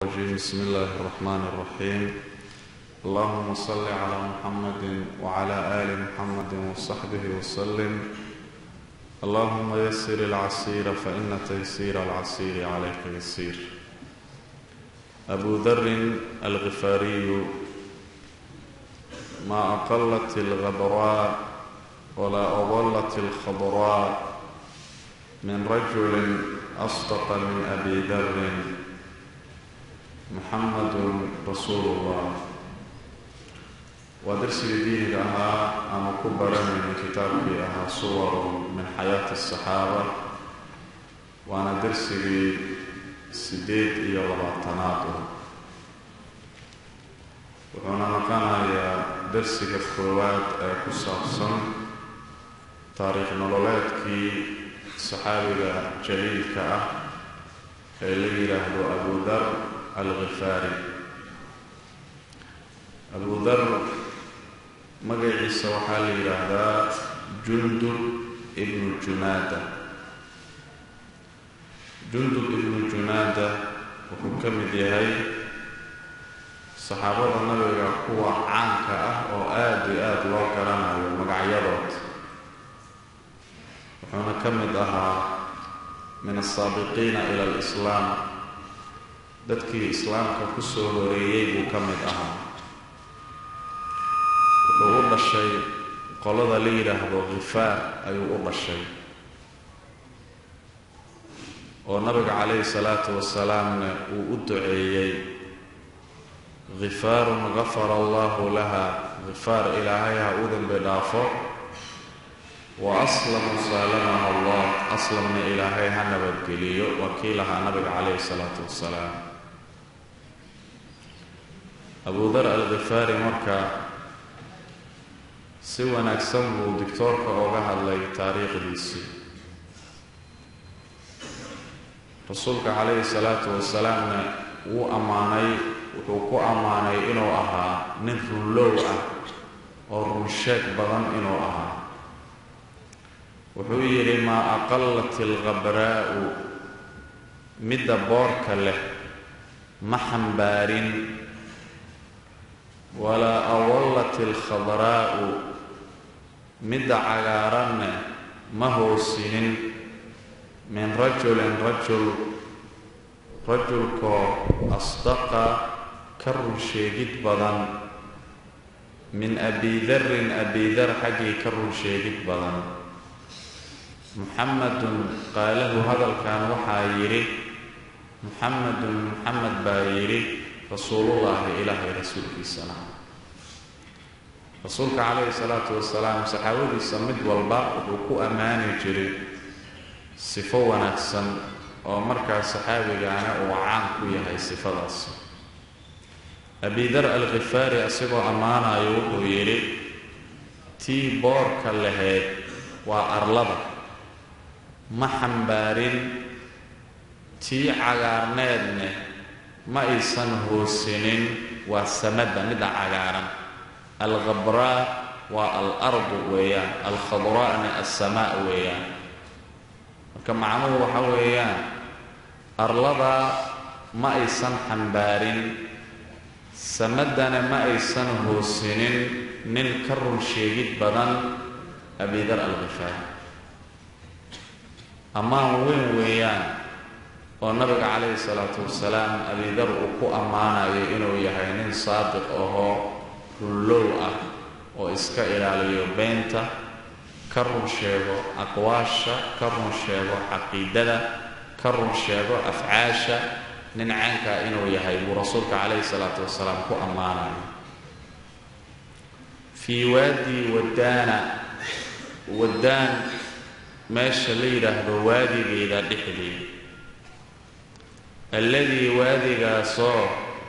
الرجيم بسم الله الرحمن الرحيم اللهم صل على محمد وعلى آل محمد وصحبه وسلم اللهم يسر العسير فإن تيسير العسير عليك يسير أبو ذر الغفاري ما أقلت الغبراء ولا أضلت الخضراء من رجل أصدق من أبي ذر محمد رسول الله waa darsigii diiniga ahaa ama ku baranayna kitaabkii ahaa suwaru min xayaati asaxaaba waana darsigii siddeed iyo labaatanaad ah wuxuuna noqonayaa darsiga koowaad ee ku saabsan taariikh nololeedkii saxaabiga jaliilka ah ee la yidhaahdo abu dar alghifaari abu dar magaciisa waxaa la yidhaahdaa jundub ibnu junaada jundub ibnu junaada wuxuu ka mid yahay saxaabada nabiga kuwa caanka ah oo aada iyo aada loo garanayo magacyadood wuxuuna ka mid ahaa min asaabiqiina ila alislaam dadkii islaamka ku soo horeeyey buu ka mid ahaa wuxuu u dhashay qolada la yidhaahdo khifaar ayuu u dhashay oo nabiga calayhi salaatu wasalaamna uu u duceeyey khifaarun gafara allahu laha khifaar ilaahay ha u dembi dhaafo wa aslamu saalamaha allah aslamna ilaahay ha nabadgeliyo waa kii lahaa nabiga calayhi salaatu wasalaam abu dar alkhifaari marka si wanaagsan buu dictoorka ooga hadlay taariikhdiisii rasuulka calayhi salaatu wasalaamna wuu ammaanay wuxuu ku ammaanay inuu ahaa nin runlow ah oo runsheeg badan inuu ahaa wuxuu yidhi maa aqallat ilkhabraa'u midda boorka leh ma xambaarin walaa awallat ilkhadraa'u midda cagaaranna ma hoosinin min rajulin rajul rajulkoo asdaqa ka runsheegid badan min abidarin abidar xaggii ka runsheegid badan muxamadun qaalahu hadalkan waxaa yidhi muxamedun muxamed baa yidhi rasuulullaahi ilaahay rasuulkiisana rasuulka calayhi salaatu wasalaam saxaabadiisa mid walba wuxuu ku ammaani jiray sifo wanaagsan oo markaa saxaabigaana uu caan ku yahay sifadaas abidar alkhifaari isagoo ammaanayo wuxuu yidhi tii boorka lahayd waa arlada ma xambaarin tii cagaarneedne ma aysan hoosinin waa samadda midda cagaaran alkhabraa waa al-ardu weeyaan alkhadraa'na alsamaa weeyaan marka macnuhu waxa weeyaan arladaa ma aysan xambaarin samaddana ma aysan hoosinin nin ka run sheegid badan abidar alkhifaar ammaan weyn weeyaan oo nabiga calayhi salaatu wasalaam abidar uu ku ammaanayo inuu yahay nin saadiq ahoo runlow ah oo iska ilaaliyo beenta ka run sheego aqwaasha ka run sheego caqiidada ka run sheego afcaasha nin caankaa inuu yahay buu rasuulka calayhi salaatu wasalaam ku ammaanayo fii waadi wadaana wadaan meesha la yidhaahdo waadigeeda dhexdeed alladii waadigaasoo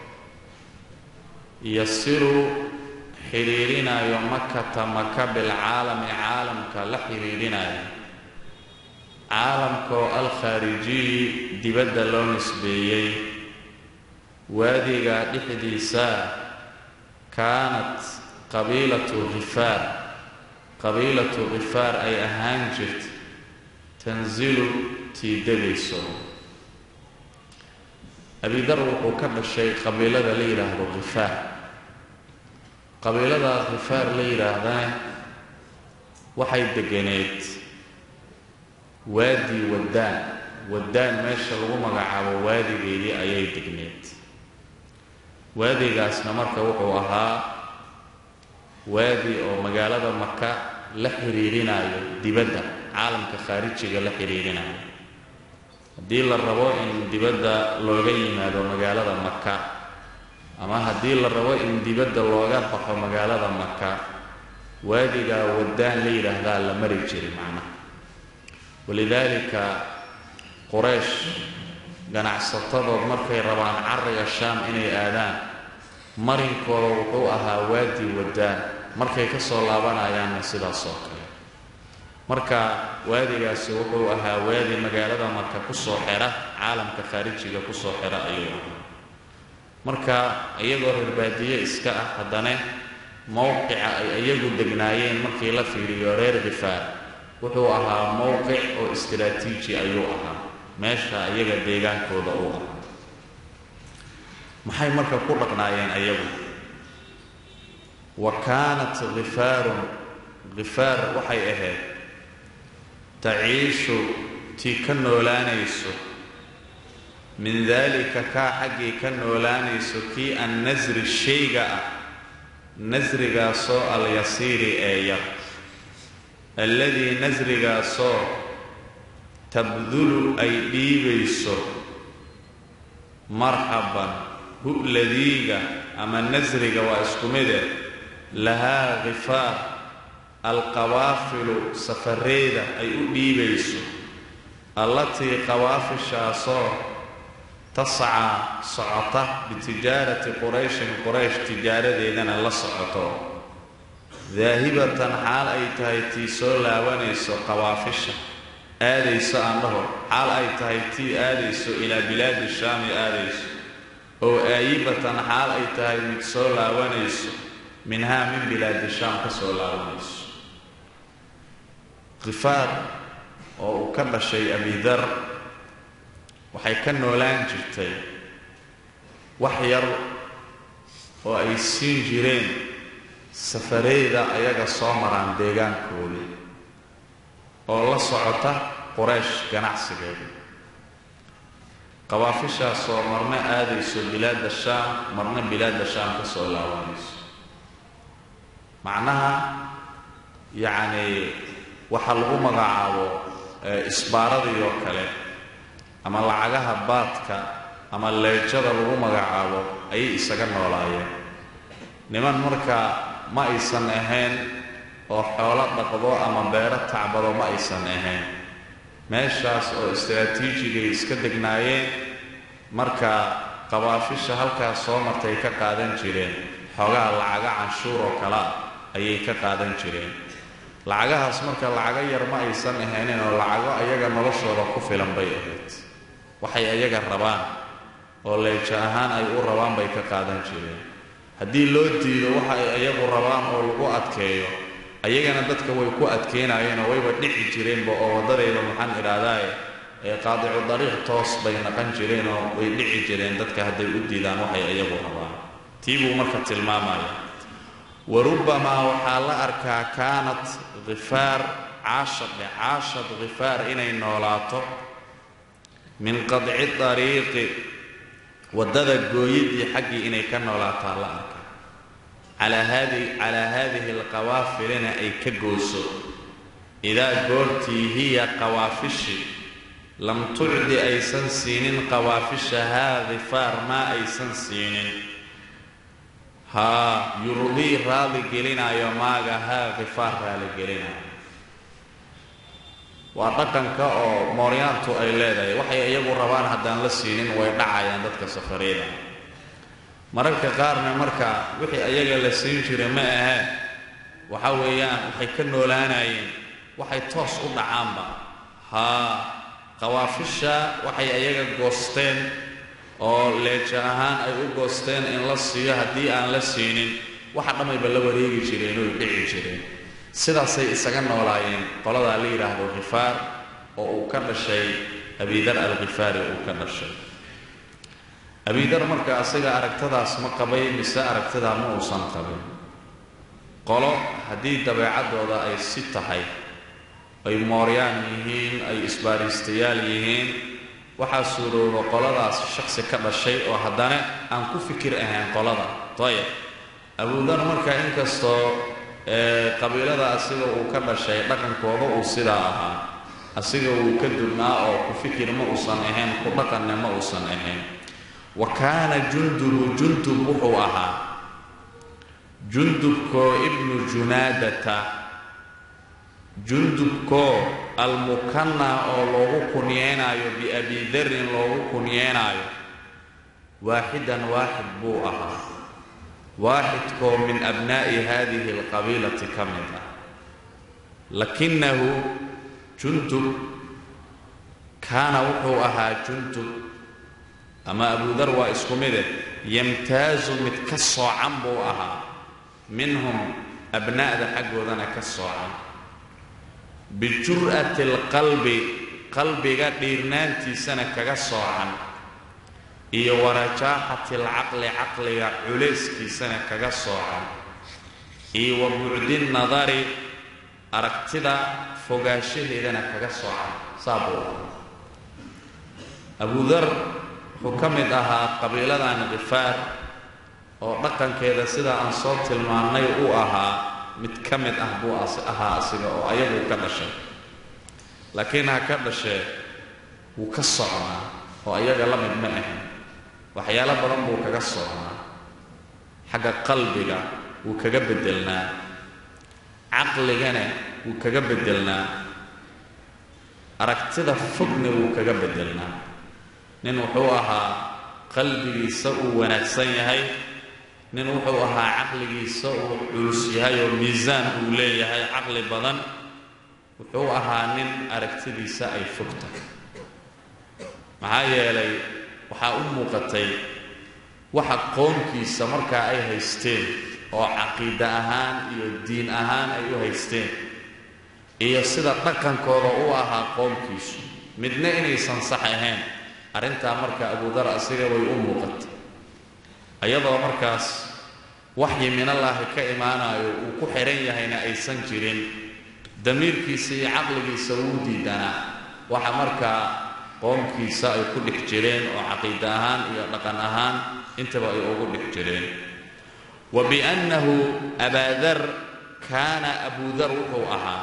yasiru xidhiirinayo makata maka bilcaalami caalamka la xidhiidhinayo caalamkaoo alkhaarijiyi dibadda loo nisbeeyey waadigaa dhexdiisa kaanat qabiilatu khifaar qabiilatu khifaar ay ahaan jirta tanzilu tii degayso abidar wuxuu ka dhashay qabiilada la yidhaahdo khifaar qabiilada khifaar la yidhaahdana waxay deganeed waadi waddaan waddaan meesha lagu magacaabo waadigeedii ayay degneed waadigaasna marka wuxuu ahaa waadi oo magaalada maka la xiriirinayo dibadda caalamka khaarijiga la xiriirinayo haddii la rabo in dibadda looga yimaado magaalada maka ama haddii la rabo in dibadda looga baxo magaalada maka waadigaa waddaan la yidhaahdaa la mari jiray macnaha walidaalika quraysh ganacsatadood markay rabaan carriga shaam inay aadaan marinkooda wuxuu ahaa waadi waddaan markay ka soo laabanayaanna sidaas oo kale marka waadigaasi wuxuu ahaa waadi magaalada marka kusoo xera caalamka khaarijiga kusoo xera ayuu ahaa marka iyagoo reerbaadiye iska ah haddana mowqica ay iyagu degnaayeen markii la fiiriyo reer khifaar wuxuu ahaa mowqic oo istiraatiiji ayuu ahaa meesha iyaga deegaankooda uu ahaa maxay marka ku dhaqnaayeen ayagu wa kaanat khifaarun khifaar waxay ahayd taciishu tii ka noolaanayso min daalika kaa xaggii ka noolaanayso kii an nasri shayga ah nasrigaasoo alyasiiri ee yar alladii nasrigaasoo tabdulu ay dhiibayso marxaban hu'ladiiga ama nasriga waa isku mide lahaa khifaar alqawaafilu safareeda ay u dhiibayso allatii qawaafishaasoo tascaa socota bitijaarati qurayshin quraysh tijaaradeedana la socoto daahibatan xaal ay tahay tii soo laabanayso qawaafisha aadayso aan dhaho xaal ay tahay tii aadayso ilaa bilaadi shaami aadayso oo aayibatan xaal ay tahay mid soo laabanayso minhaa min bilaadi shaam ka soo laabanayso khifaar oo uu ka dhashay abidar waxay ka noolaan jirtay wax yar oo ay siin jireen safareyda ayaga soo maraan deegaankoodii oo la socota quraysh ganacsigeeda qawaafishaasoo marna aadayso bilaadda shaam marna bilaadda shaam ka soo laabanayso macnaha yacnii waxaa lagu magacaabo isbaaradii oo kale ama lacagaha baadka ama leejada lagu magacaabo ayay isaga noolaayeen niman marka ma aysan ahayn oo xoolo dhaqdo ama beero tacbado ma aysan ahayn meeshaas oo istaraatiijigay iska degnaayeen marka qabaafisha halkaas soo martay ka qaadan jireen xoogaha lacaga canshuur oo kale ah ayay ka qaadan jireen lacagahaas marka lacago yar ma aysan ahaynin oo lacago ayaga noloshooda ku filan bay ahayd waxay ayaga rabaan oo leeja ahaan ay u rabaan bay ka qaadan jireen haddii loo diido waxa ay ayagu rabaan oo lagu adkeeyo ayagana dadka way ku adkeynayeenoo wayba dhici jireenba oo waddadayda maxaan idhaahdaaye ee qaadicu dariiq toos bay naqan jireenoo way dhici jireen dadka hadday u diidaan waxay ayagu rabaan tii buu marka tilmaamaya wa rubbamaa waxaa la arkaa kaanat khifaar caashadhe caashad khifaar inay noolaato min qadci dariiqi waddada gooyidii xaggii inay ka noolaataa la arkaa calaa haadi calaa haadihi alqawaafilina ay ka gooso idaa goortii hiya qawaafishi lam tucdi aysan siinin qawaafisha haa khifaar maa aysan siinin haa yurdii raali gelinayo maaga haa khifaar raali gelinayo waa dhaqanka oo mooryaantu ay leedahay waxay iyagu rabaan haddaan la siinin way dhacayaan dadka safareeda mararka qaarna marka wixii ayaga la siin jiray ma ahee waxa weeyaan waxay ka noolaanayeen waxay toos u dhacaanba haa qawaafisha waxay ayaga goosteen oo leeja ahaan ay u goosteen in la siiyo haddii aan la siinin waxa dhammayba la wareegi jireen oy dhici jireen sidaasay isaga noolaayeen qoladaa la yidhaahdo khifaar oo uu ka dhashay abidar alkhifaari uu ka dhashay abidar marka asaga aragtadaas ma qabay mise aragtidaa ma uusan qabin qolo haddii dabeecaddooda ay si tahay ay mooryaan yihiin ay isbaariistayaal yihiin waxaa suurooba qoladaas shaksi ka dhashay oo haddana aan ku fikir ahayn qolada ayib abudar marka inkastoo qabiilada asiga uu ka dhashay dhaqankooda uu sidaa ahaa asiga uu ka dubnaa oo ku fikir ma uusan ahayn ku dhaqanne ma uusan ahayn wa kaana jundubu jundub wuxuu ahaa jundubkoo ibnu junaadata jundubkoo almukanna oo loogu kunyeynaayo biabi darin loogu kunyeynaayo waaxidan waaxid buu ahaa waaxidkoo min abnaa'i hadihi alqabiilati ka mid ah lakinahu jundub kaana wuxuu ahaa jundub ama abudar waa isku mide yamtaazu mid ka soocan buu ahaa minhum abnaa'da xaggoodana ka soocan bijur'ati alqalbi qalbiga dhiirnaantiisana kaga soocan iyo warajaaxati alcaqli caqliga culayskiisana kaga soocan iyo wa bucdi nadari aragtida fogaanshaheedana kaga soocan saa buu ahaa abudar wuxuu ka mid ahaa qabiiladan khifaar oo dhaqankeeda sida aan soo tilmaannay uu ahaa mid ka mid ah buu ahaa asiga oo ayaguu ka dhashay laakiin ha ka dhashee wuu ka socnaa oo ayaga la mid ma ahin waxyaalo badan buu kaga socnaa xagga qalbiga wuu kaga beddelnaa caqligana wuu kaga beddelnaa aragtida fogna wuu kaga beddelnaa nin wuxuu ahaa qalbigiisa uu wanaagsan yahay nin wuxuu ahaa caqligiisa uu culus yahay oo miisaan uu leeyahay caqli badan wuxuu ahaa nin aragtidiisa ay fog tahay maxaa yeelay waxaa u muuqatay waxa qoomkiisa markaa ay haysteen oo caqiida ahaan iyo diin ahaan ay u haysteen iyo sida dhaqankooda u ahaa qoomkiisu midna inaysan sax ahayn arrintaa marka abudar asiga way u muuqatay iyadoo markaas waxyi minallaahi ka imaanayo uu ku xihan yahayna aysan jirin damiirkiisa iyo caqligiisa wuu diidanaa waxa markaa qoomkiisa ay ku dhex jireen oo caqiida ahaan iyo dhaqan ahaan intaba ay ugu dhex jireen wa biannahu abaadar kaana abudar wuxuu ahaa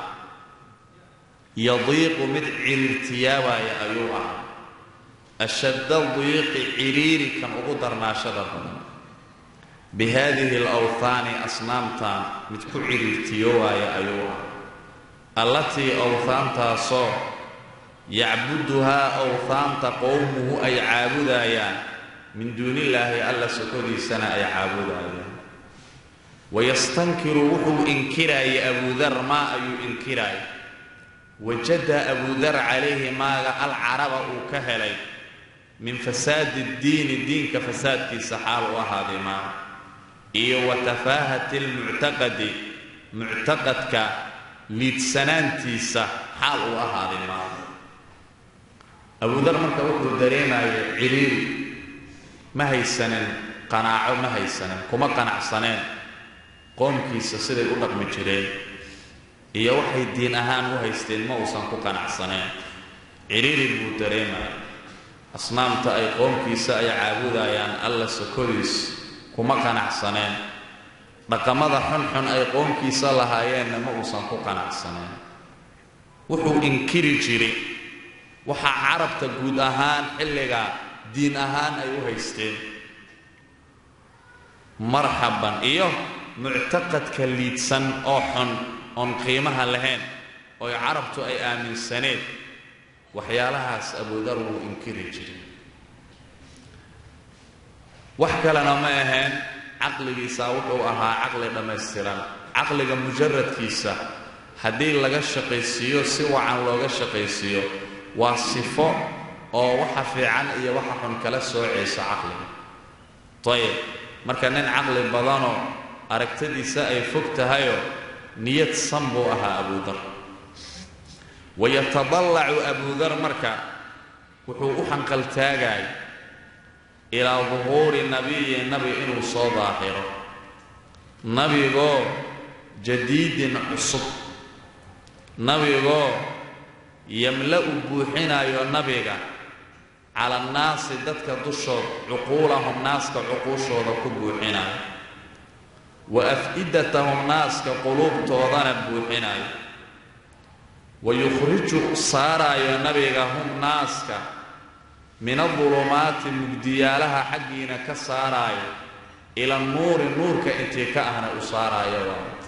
yadiiqu mid ciriirtiyaabaya ayuu ahaa ashadda diiqi ciriiri kan ugu darnaashada badan bi haadihi alawhaani asnaamtan mid ku ciriirtiyowaaya ayuu ah allatii awhaantaasoo yacbuduhaa awhaanta qowmuhu ay caabudayaan min duunillaahi alla sokodiisana ay caabudayaan wayastankiru wuxuu inkiraayay abudar maa ayuu inkiraaya wajada abudar calayhi maaga alcaraba uu ka helay min fasaadi ddiini diinka fasaadkiisa xaal u ahaaday maa iyo wa tafaahati lmuctaqadi muctaqadka liidsanaantiisa xaal uu ahaaday maa abudar marka wuxuu dareemaya ciriiri ma haysanin qanaaco ma haysanin kuma qanacsaneen qoomkiisa siday u dhaqmi jireen iyo waxay diin ahaan u haysteen ma uusan ku qanacsaneen ciriiri buu dareemaya asnaamta ay qoomkiisa ay caabudayaan alla sokodiis kuma qanacsaneen dhaqamada xunxun ay qoomkiisa lahaayeenna ma uusan ku qanacsaneen wuxuu inkiri jiray waxaa carabta guud ahaan xilliga diin ahaan ay u haysteen marxaban iyo muctaqadka liidsan oo xun oon qiimaha lahayn ooy carabtu ay aaminsaneed waxyaalahaas abudar wuu inkiri jiray wax kalena ma ahayn caqligiisa wuxuu ahaa caqli dhammaystiran caqliga mujaradkiisa haddii laga shaqaysiiyo si wacan looga shaqaysiiyo waa sifo oo waxa fiican iyo waxa xun kala soocaysa caqliga ayib marka nin caqli badanoo aragtadiisa ay fog tahayoo niyad san buu ahaa abudar wayatadallacu abudar marka wuxuu u xanqaltaagay ilaa duhuuri nabiyi nabi inuu soo daahiro nabigoo jadiidin cusub nabigoo yamla-u buuxinayo nabiga cala annaasi dadka dushood cuquulahum naaska cuquushooda ku buuxinayo wa af-idatahum naaska quluubtoodana buuxinayo wa yukhriju saaraayo nabiga hum naaska min adulumaati mugdiyaalaha xaggiina ka saaraayo ila nuuri nuurka intii ka ahna u saaraayo waat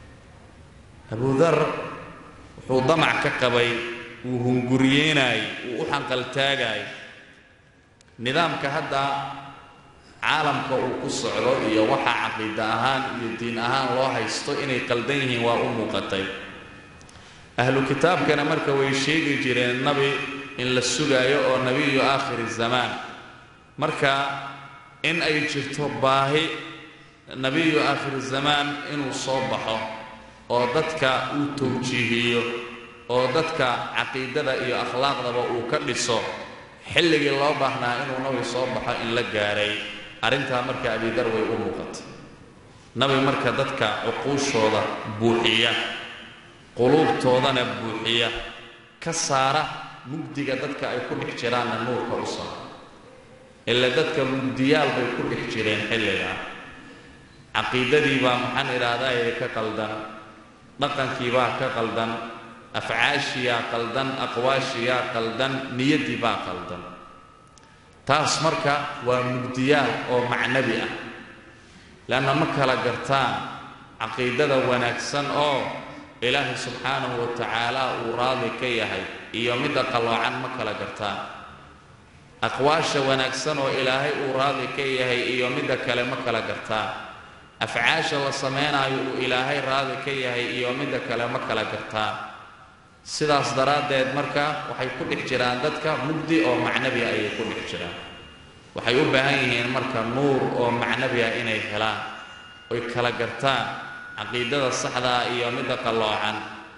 abudar wuxuu damac ka qabay wuu hunguriyeenaayey wuu u xanqaltaagaayay nidaamka hadda caalamka uu ku socdo iyo waxa caqiida ahaan iyo diin ahaan loo haysto inay qaldan yihiin waa u muuqatay ahlu kitaabkana marka way sheegi jireen nabi in la sugaayo oo nebiyu aakhiri zamaan marka in ay jirto baahi nebiyu aakhiri zamaan inuu soo baxo oo dadka uu tawjiihiyo oo dadka caqiidada iyo akhlaaqdaba uu ka dhiso xilligii loo baahnaa inuu nabi soo baxo in la gaaray arrintaa marka abidar way u muuqatay nabi marka dadka cuquushooda buuxiya quluubtoodana buuxiya ka saara mugdiga dadka ay ku dhex jiraanna nuurka u saara ila dadka mugdiyaal bay ku dhex jireen xilligaa caqiidadii baa maxaan idhaahdaye ka qaldan dhaqankii baa ka qaldan afcaashiyaa qaldan aqwaashiyaa qaldan niyaddii baa qaldan taas marka waa mugdiyaal oo macnabi ah leanna ma kala gartaan caqiidada wanaagsan oo ilaahay subxaanahu wa tacaala uu raadi ka yahay iyo midda qalloocan ma kala gartaan aqwaasha wanaagsan oo ilaahay uu raadi ka yahay iyo midda kale ma kala gartaan afcaasha la sameynaayo uu ilaahay raadi ka yahay iyo midda kale ma kala gartaan sidaas daraaddeed marka waxay ku dhex jiraan dadka mugdi oo macnabi ah ayay ku dhex jiraan waxay u baahan yihiin marka nuur oo macnabi ah inay helaan oy kala gartaan caqiidada saxdaa iyo midda qalloocan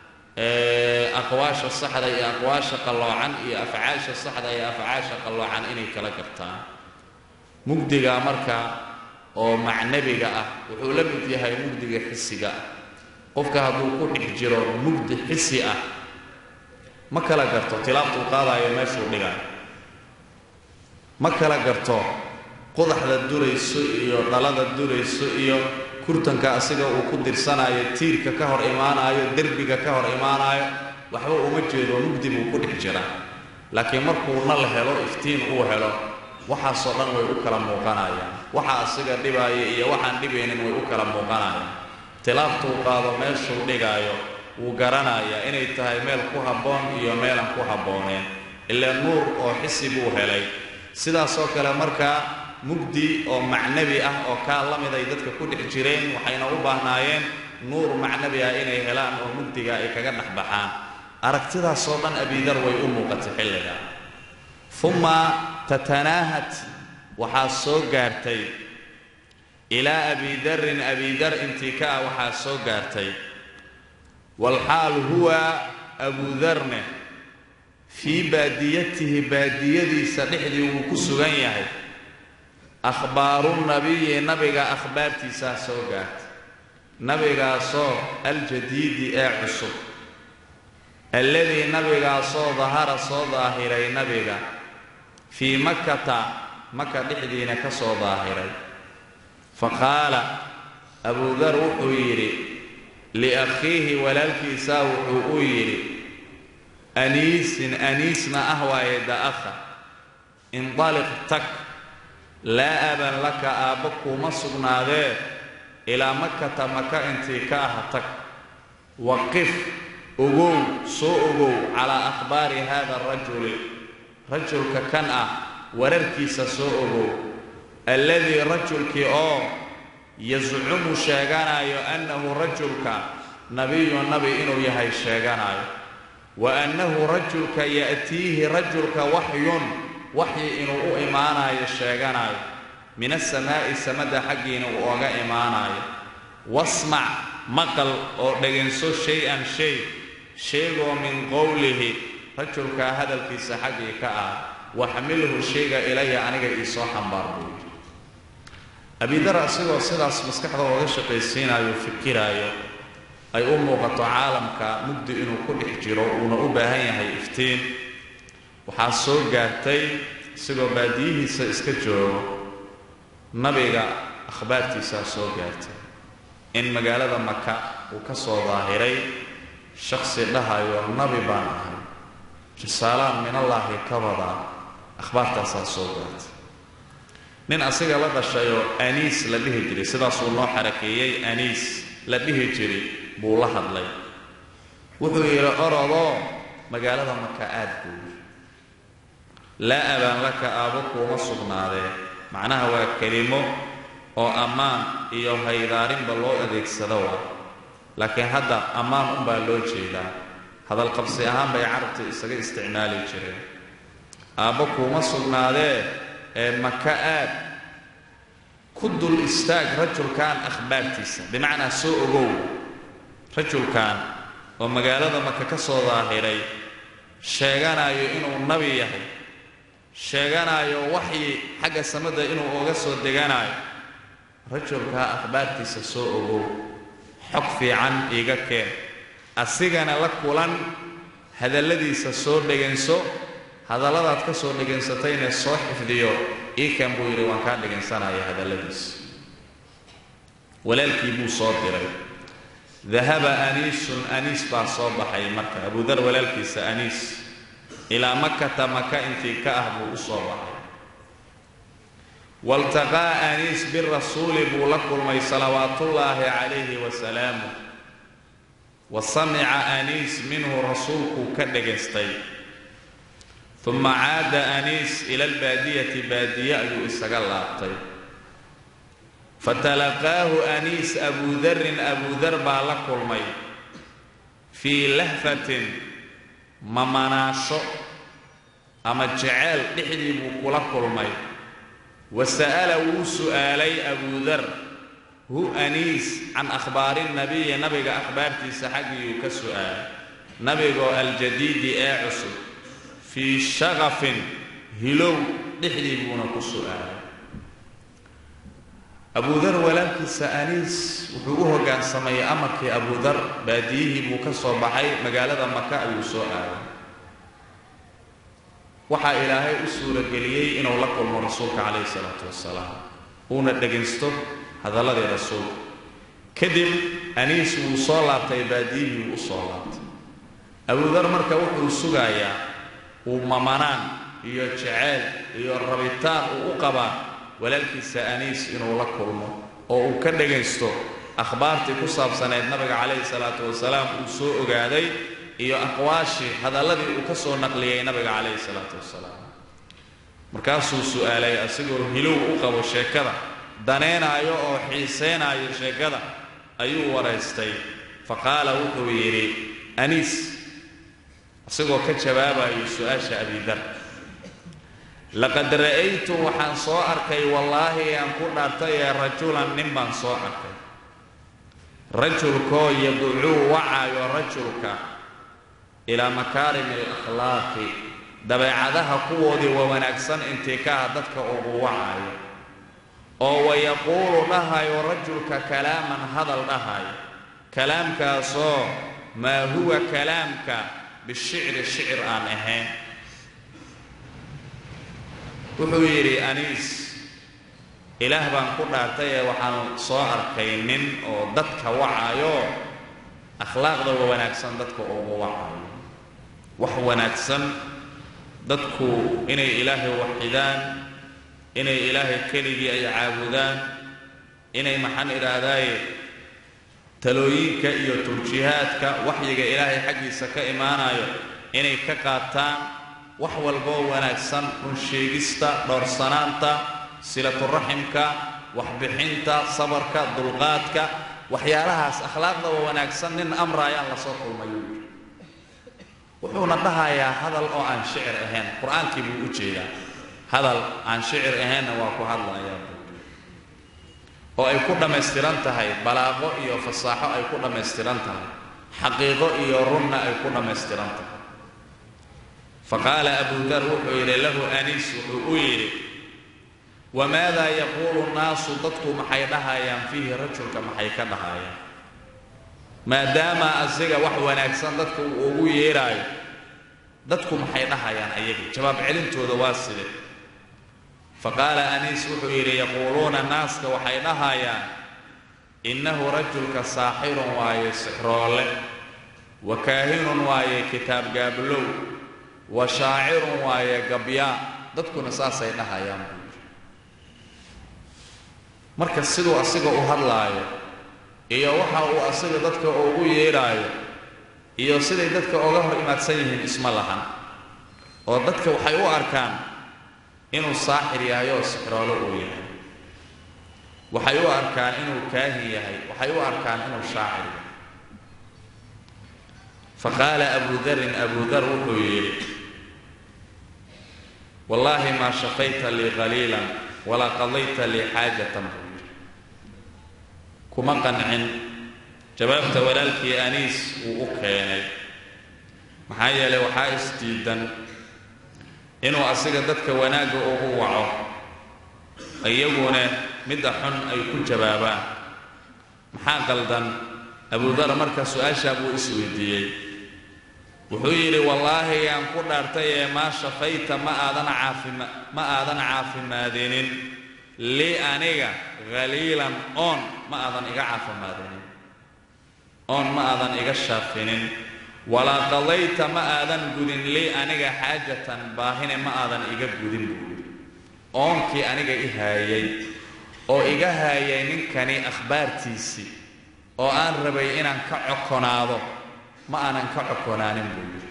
aqwaasha saxda iyo aqwaasha qalloocan iyo afcaasha saxda iyo afcaasha qalloocan inay kala gartaan mugdiga marka oo macnabiga ah wuxuu la mid yahay mugdiga xisiga ah qofka hadduu ku dhex jiro mugdi xisi ah ma kala garto tilaabtuu qaadaayo meeshuu dhigayo ma kala garto qodaxda durayso iyo dhalada durayso iyo kurtanka asiga uu ku dirsanaayo tiirka ka hor imaanaayo derbiga ka hor imaanaayo waxba uma jeedo mugdi buu ku dhex jira laakiin markuu nal helo iftiin uu helo waxaasoo dhan way u kala muuqanayaan waxa asiga dhibaaya iyo waxaan dhibaynin way u kala muuqanayaan tilaabtuu qaado meeshuu dhigaayo wuu garanayaa inay tahay meel ku habboon iyo meelan ku habbooneen ilaa nuur oo xisi buu helay sidaasoo kale markaa mugdi oo macnabi ah oo kaa la mid ay dadka ku dhex jireen waxayna u baahnaayeen nuur macnabi ah inay helaan oo mugdiga ay kaga dhex baxaan aragtidaasoo dhan abidar way u muuqatay xilliga uma tatanaahat waxaa soo gaartay ilaa abidarin abidar intii ka ah waxaa soo gaartay walxaal huwa abudarne fii baadiyatihi baadiyadiisa dhexdii wuu ku sugan yahay akhbaaru nabiyi nabiga akhbaartiisaa soo gaartay nabigaasoo aljadiidi ee cusub alladii nabigaasoo dahara soo daahiray nabiga fii makkata maka dhexdiina ka soo daahiray fa qaala abudar wuxuu yidhi liakhiihi walaalkiisaa wuxuu u yidhi aniisin aniisna ah waaye da'akha indaliq tag laa aban laka aabba kuuma sugnaadee ilaa makata maka intii ka ah tag waqif ogow soo ogow calaa akhbaari haada arajuli rajulka kan ah wararkiisa soo ogow alladii rajulkii oo yascumu sheeganayo annahu rajulka nabiyu nabi inuu yahay sheeganayo wa annahu rajulka ya'tiihi rajulka waxyun waxyi inuu u imaanayo sheeganayo min asamaa'i samada xaggiina uu oga imaanayo wasmac maqal oo dhegayso shay-an shay sheegoo min qowlihi rajulkaa hadalkiisa xaggii ka ah waxmilhu shayga ilaya aniga iisoo xambaar buu yidhi abidar asigoo sidaas maskaxda ooga shaqaysiinayo fikiraayo ay u muuqato caalamka mugdi inuu ku dhex jiro uuna u baahan yahay iftiin waxaa soo gaartay isagoo baadiyihiisa iska joogo nabiga akhbaartiisaa soo gaartay in magaalada maka uu ka soo daahiray shakhsi dhahayo nabi baan ahay risaalaan minallaahi ka badaa akhbaartaasaa soo gaartay nin asiga la dhashayoo aniis la dhihi jiray sidaasuu noo xarakeeyey aniis la dhihi jiray buu la hadlay wuxuu yidhi orodoo magaalada maka aad buu yidhi laa abaan laka aabo kuuma sugnaadee macnaha waa kelimo oo ammaan iyo haydaarinba loo adeegsado waa laakiin hadda ammaan unbaa loo jeedaa hadalqabsi ahaan bay carabta isaga isticmaali jireen aabbo kuuma sugnaadee ee maka aad ku dul istaag rajulkan akhbaartiisa bimacnaa soo ogow rajulkan oo magaalada maka ka soo daahiray sheeganayo inuu nabi yahay sheeganayo waxyi xagga samada inuu oga soo deganayo rajulkaa akhbaartiisa soo ogow xog fiican iiga keen asigana la kulan hadalladiisa soo dhegayso hadalladaad ka soo dhegaysatayna soo xifdiyo iikan buu yidhi waan kaa dhegaysanaya hadalladiisa walaalkii buu soo diray dahaba aniisun aniis baa soo baxay marka abudar walaalkiisa aniis ilaa makata maka intii ka ah buu u soo baxay waltaqaa aniis birasuuli buu la kulmay salawaatullaahi calayhi wasalaamu wa samica aniis minhu rasuulkuu ka dhagaystay uma caada aniis ila albaadiyati baadiye ayuu isaga laabtay fatalaqaahu aniis abuudarin abudar baa la kulmay fii lahfatin mamanaasho ama jeceyl dhexdii buu kula kulmay wa sa'ala wuu su'aalay abudar hu aniis can akhbaari nabiyi nabiga akhbaartiisa xaggiiyuu ka su'aalay nabigoo aljadiidi ee cusub fii shaqafin hilow dhexdii buuna ku su'aalay abudar walaalkiisa aniis wuxuu u hoggaansamayay amarkii abudar baadiyihii buu ka soo baxay magaalada maka ayuu soo aaday waxaa ilaahay u suurageliyey inuu la kulmo rasuulka calayhi salaatu wasalaam uuna dhegaysto hadalladii rasuulka kadib aniis wuu soo laabtay baadiyihii wuu u soo laabtay abudar marka wuxuu sugayaa uu mamanaan iyo jeceyl iyo rabitaan uu u qabaa walaalkiisa aniis inuu la kulmo oo uu ka dhagaysto akhbaartii ku saabsanayd nabiga calayhi salaatu wasalaam uu soo ogaaday iyo aqwaashii hadalladii uu ka soo naqliyey nabiga calayhi salaatu wasalaam markaasuu su'aalay asigoo hilow u qabo sheekada daneynaayo oo xiiseynaayo sheekada ayuu waraystay fa qaala wuxuu yidhi aniis isagoo ka jawaabayo su-aasha abidar laqad ra'aytu waxaan soo arkay wallaahi aan ku dhaartay ee rajulan nin baan soo arkay rajulkoo yadcuu wacaayo rajulka ilaa makaarimi alakhlaaqi dabeecadaha kuwoodii waa wanaagsan intikaha dadka ugu wacaayo oo wayaquulu dhahayo rajulka kalaaman hadal dhahayo kalaamkaasoo maa huwa kalaamka bishicri shicir aan ahayn wuxuu yidhi aniis ilaah baan ku dhaartay ee waxaan soo arkay nin oo dadka wacaayo akhlaaqda wa wanaagsan dadka ugu wacaayo wax wanaagsan dadku inay ilaahay waxidaan inay ilaahay keligii ay caabudaan inay maxaan idhaahdaaye talooyinka iyo tawjiihaadka waxyiga ilaahay xaggiisa ka imaanayo inay ka qaataan wax walboo wanaagsan runsheegista dhowrsanaanta silaturaximka waxbixinta sabarka dulqaadka waxyaalahaas akhlaaqda waa wanaagsan nin amraayaan la soo kulmayo wuxuuna dhahayaa hadal oo aan shicir ahayn qur-aankii buu u jeedaa hadal aan shicir ahaynna waa ku hadlayaa oo ay ku dhammaystiran tahay balaaqo iyo fasaaxo ay ku dhammaystiran tahay xaqiiqo iyo runna ay ku dhammaystiran tahay faqaala abu dar wuxuu yidhi lahu aniis wuxuu u yidhi wamaadaa yaquulu nnaasu dadku maxay dhahayaan fiihi rajulka maxay ka dhahayaan maadaama asiga wax wanaagsan dadka uu ugu yeedhaayo dadku maxay dhahayaan ayaga jawaab celintooda waa side faqaala aniis wuxuu yidhi yaquuluuna naaska waxay dhahayaan innahu rajulka saaxirun waaye sixroole wa kaahinun waaye kitaab gaablow wa shaacirun waaye gabyaa dadkuna saasay dhahayaan buu yidhi marka siduu asiga u hadlaayo iyo waxa uu asiga dadka ugu yeedhaayo iyo siday dadka oga hor imaadsan yihiin isma lahan oo dadka waxay u arkaan inuu saaxir yahay oo sixroolo uu yahay waxay u arkaan inuu kaahin yahay waxay u arkaan inuu shaacir yahay faqaala abu darin abu dar wuxuu yidhi wallaahi maa shaqayta lii qaliilan walaa qadayta lii xaajatan buu yidhi kuma qancin jawaabta walaalkii aniis uu u keenay maxaa yeelay waxaa isdiidan inuu asiga dadka wanaagga ugu waco iyaguna midda xun ay ku jawaabaan maxaa qaldan abudar marka su-aashaa buu isweydiiyey wuxuu yidhi wallaahi yaan ku dhaartay ee maa shafayta ma aadan caafima ma aadan caafimaadinin lii aniga haliilan oon ma aadan iga caafimaadinin oon ma aadan iga shaafinin walaa qadayta ma aadan gudin lii aniga xaajatan baahine ma aadan iga gudin buu yidhi oonkii aniga i haayay oo iga haayay ninkani akhbaartiisii oo aan rabay inaan ka cokonaado ma aanan ka cokonaanin buu yidhi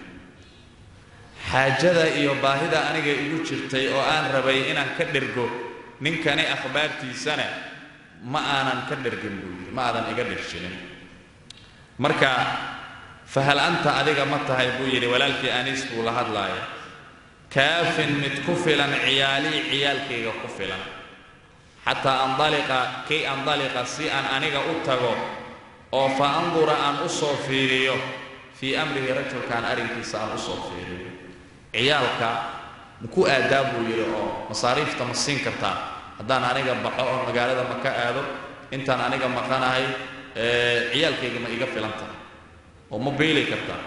xaajada iyo baahida aniga igu jirtay oo aan rabay inaan ka dhergo ninkani akhbaartiisana ma aanan ka dhergin buu yidhi ma aadan iga dherjinin marka fahal anta adiga ma tahay buu yidhi walaalkii aniis buu la hadlaaya kaafin mid ku filan ciyaalii ciyaalkayga ku filan xataa andaliqa kay andaliqa si aan aniga u tago oo fa andura aan u soo fiiriyo fii amrihi rajulkaan arrinkiisa aan u soo fiiriyo ciyaalka maku aadaa buu yidhi oo masaariifta ma siin kartaa haddaan aniga baxo oo magaalada ma ka aado intaan aniga maqanahay ciyaalkayga ma iga filan tahay oo ma biili kartaa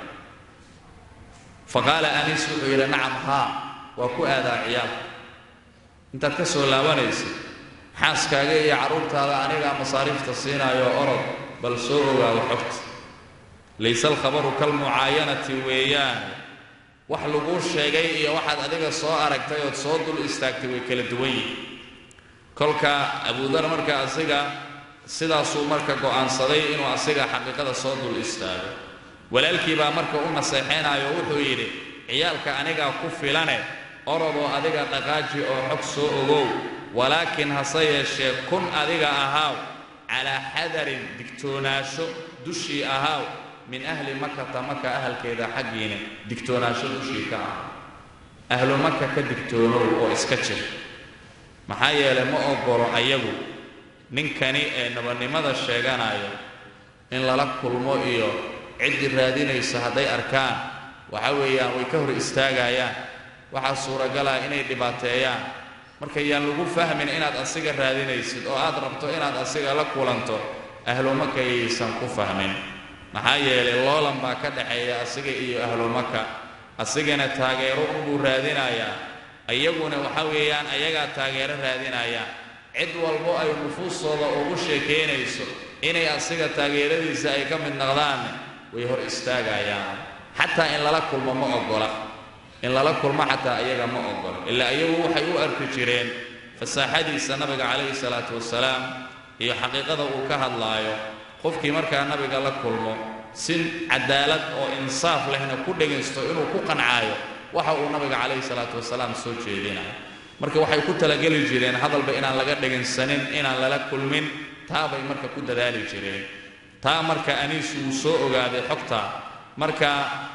fa qaala aniis wuxuu yidhi nacam haa waa ku aadaa ciyaalka intaad ka soo laabanaysid xaaskaaga iyo carruurtaada anigaa masaariifta siinaayo orod bal soo ogaado xogta layse alkhabaru kalmucaayanati weeyaan wax laguu sheegay iyo waxaad adiga soo aragtay ood soo dul istaagtay way kala duwan yihin kolka abudar marka asiga sidaasuu marka go'aansaday inuu asiga xaqiiqada soo dul istaago walaalkii baa marka u naseexaynayo wuxuu yidhi ciyaalka anigaa ku filane orodoo adiga dhaqaaji oo xog soo ogow walaakiin hase yeeshee kun adiga ahaaw calaa xadarin digtoonaasho dushii ahaaw min ahli makata maka ahalkeeda xaggiina digtoonaasho dushii ka ah ahlu maka ka digtoonow oo iska jir maxaa yeelay ma ogolo ayagu ninkani ee nabadnimada sheeganayo in lala kulmo iyo ciddii raadinaysa hadday arkaan waxa weeyaan way ka hor istaagayaan waxaa suuragala inay dhibaateeyaan marka yaan lagu fahmin inaad asiga raadinaysid oo aad rabto inaad asiga la kulanto ahlumaka yaysan ku fahmin maxaa yeelay loolan baa ka dhaxeeya asiga iyo ahlumaka asigana taageero unbuu raadinayaa iyaguna waxa weeyaan ayagaa taageero raadinayaan cid walbo ay nufuustooda ugu sheekaynayso inay asiga taageeradiisa ay ka mid noqdaanne way hor istaagayaan xataa in lala kulmo ma ogola in lala kulmo xataa ayaga ma ogola ilaa iyagu waxay u arki jireen fasaaxadiisa nabiga calayhi salaatu wasalaam iyo xaqiiqada uu ka hadlaayo qofkii markaa nabiga la kulmo si cadaalad oo insaaf lehna ku dhegaysto inuu ku qancaayo waxa uu nabiga calayhi salaatu wasalaam soo jeedinayo marka waxay ku talageli jireen hadalba inaan laga dhegaysanin inaan lala kulmin taabay marka ku dadaali jireen taa marka aniis wuu soo ogaaday xogta marka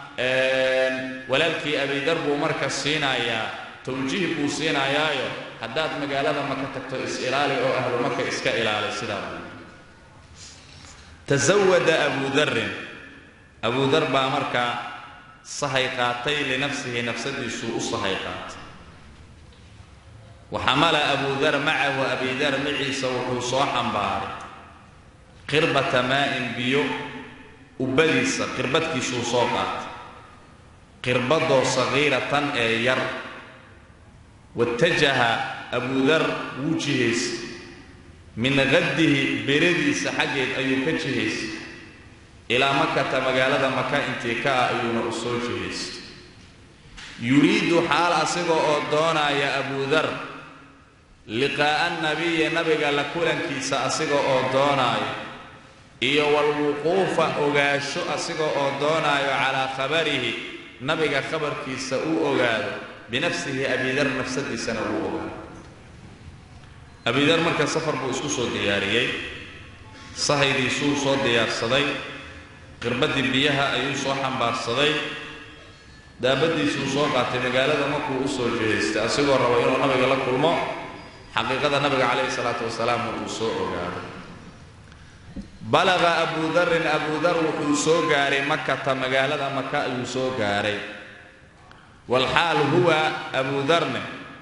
walaalkii abidar buu marka siinayaa tawjiih buu siinayaayo haddaad magaalada maka tagto is-ilaali oo ahlu maka iska ilaali sidaa buu tasawada abu darin abu dar baa markaa sahay qaatay linafsihi nafsadiisuu u sahay qaatay waxamala abudar macahu abidar maciisa wuxuu soo xambaaray qirbata maa'in biyo ubbadiisa qirbadkiisuu soo qaatay qirbadoo sagiiratan ee yar watajaha abudar wuu jihaysay min qaddihi beradiisa xaggeed ayuu ka jihaysay ilaa makata magaalada maka intii ka ah ayuuna u soo jihaystay yuriidu xaal asiga oo doonaya abudar liqaa'a nabiyi nabiga la kulankiisa asiga oo doonaayo iyo walwuquufa ogaasho asiga oo doonaayo calaa khabarihi nabiga khabarkiisa uu ogaado binafsihi abidar nafsadiisana uu ogaado abidar marka safar buu isku soo diyaariyey sahaydiisuu soo diyaarsaday qirbadii biyaha ayuu soo xambaarsaday daabadiisuu soo qaatay magaalada markuu u soo jihaystay asigoo raba inuu nabiga la kulmo xaqiiqada nabiga calayhi salaatu wasalaam uu soo ogaado balaqa abudarin abudar wuxuu soo gaaray makata magaalada maka ayuu soo gaaray walxaal huwa abudarne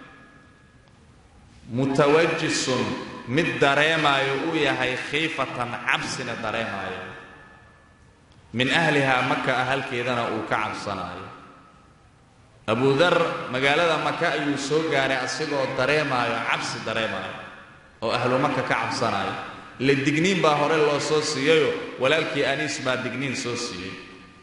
mutawajisun mid dareemaayo uu yahay khiifatan cabsina dareemaayo min ahlihaa maka ahalkeedana uu ka cabsanaayo abudar magaalada maka ayuu soo gaaray asigoo dareemaayo cabsi dareemaayo oo ahlu maka ka cabsanaayo le digniin baa hore loo soo siiyayo walaalkii aniis baa digniin soo siiyey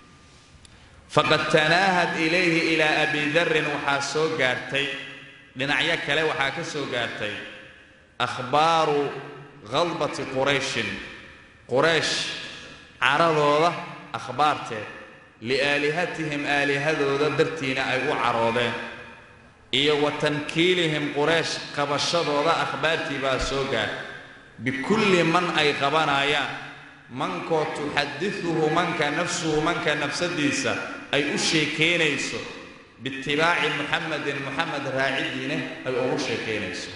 faqad tanaahad ilayhi ilaa abi darin waxaa soo gaartay dhinacyo kale waxaa ka soo gaartay akhbaaru khadbati qurayshin quraysh caradooda akhbaarteed liaalihatihim aalihadooda dartiina ay u caroodeen iyo wa tankiilihim quraysh qabashadooda akhbaartii baa soo gaartay bikulli man ay qabanayaan mankoo tuxadiuhu manka nafsuhu manka nafsadiisa ay u sheekaynayso biitibaaci muxamedin muxamed raacidiine ay ugu sheekaynayso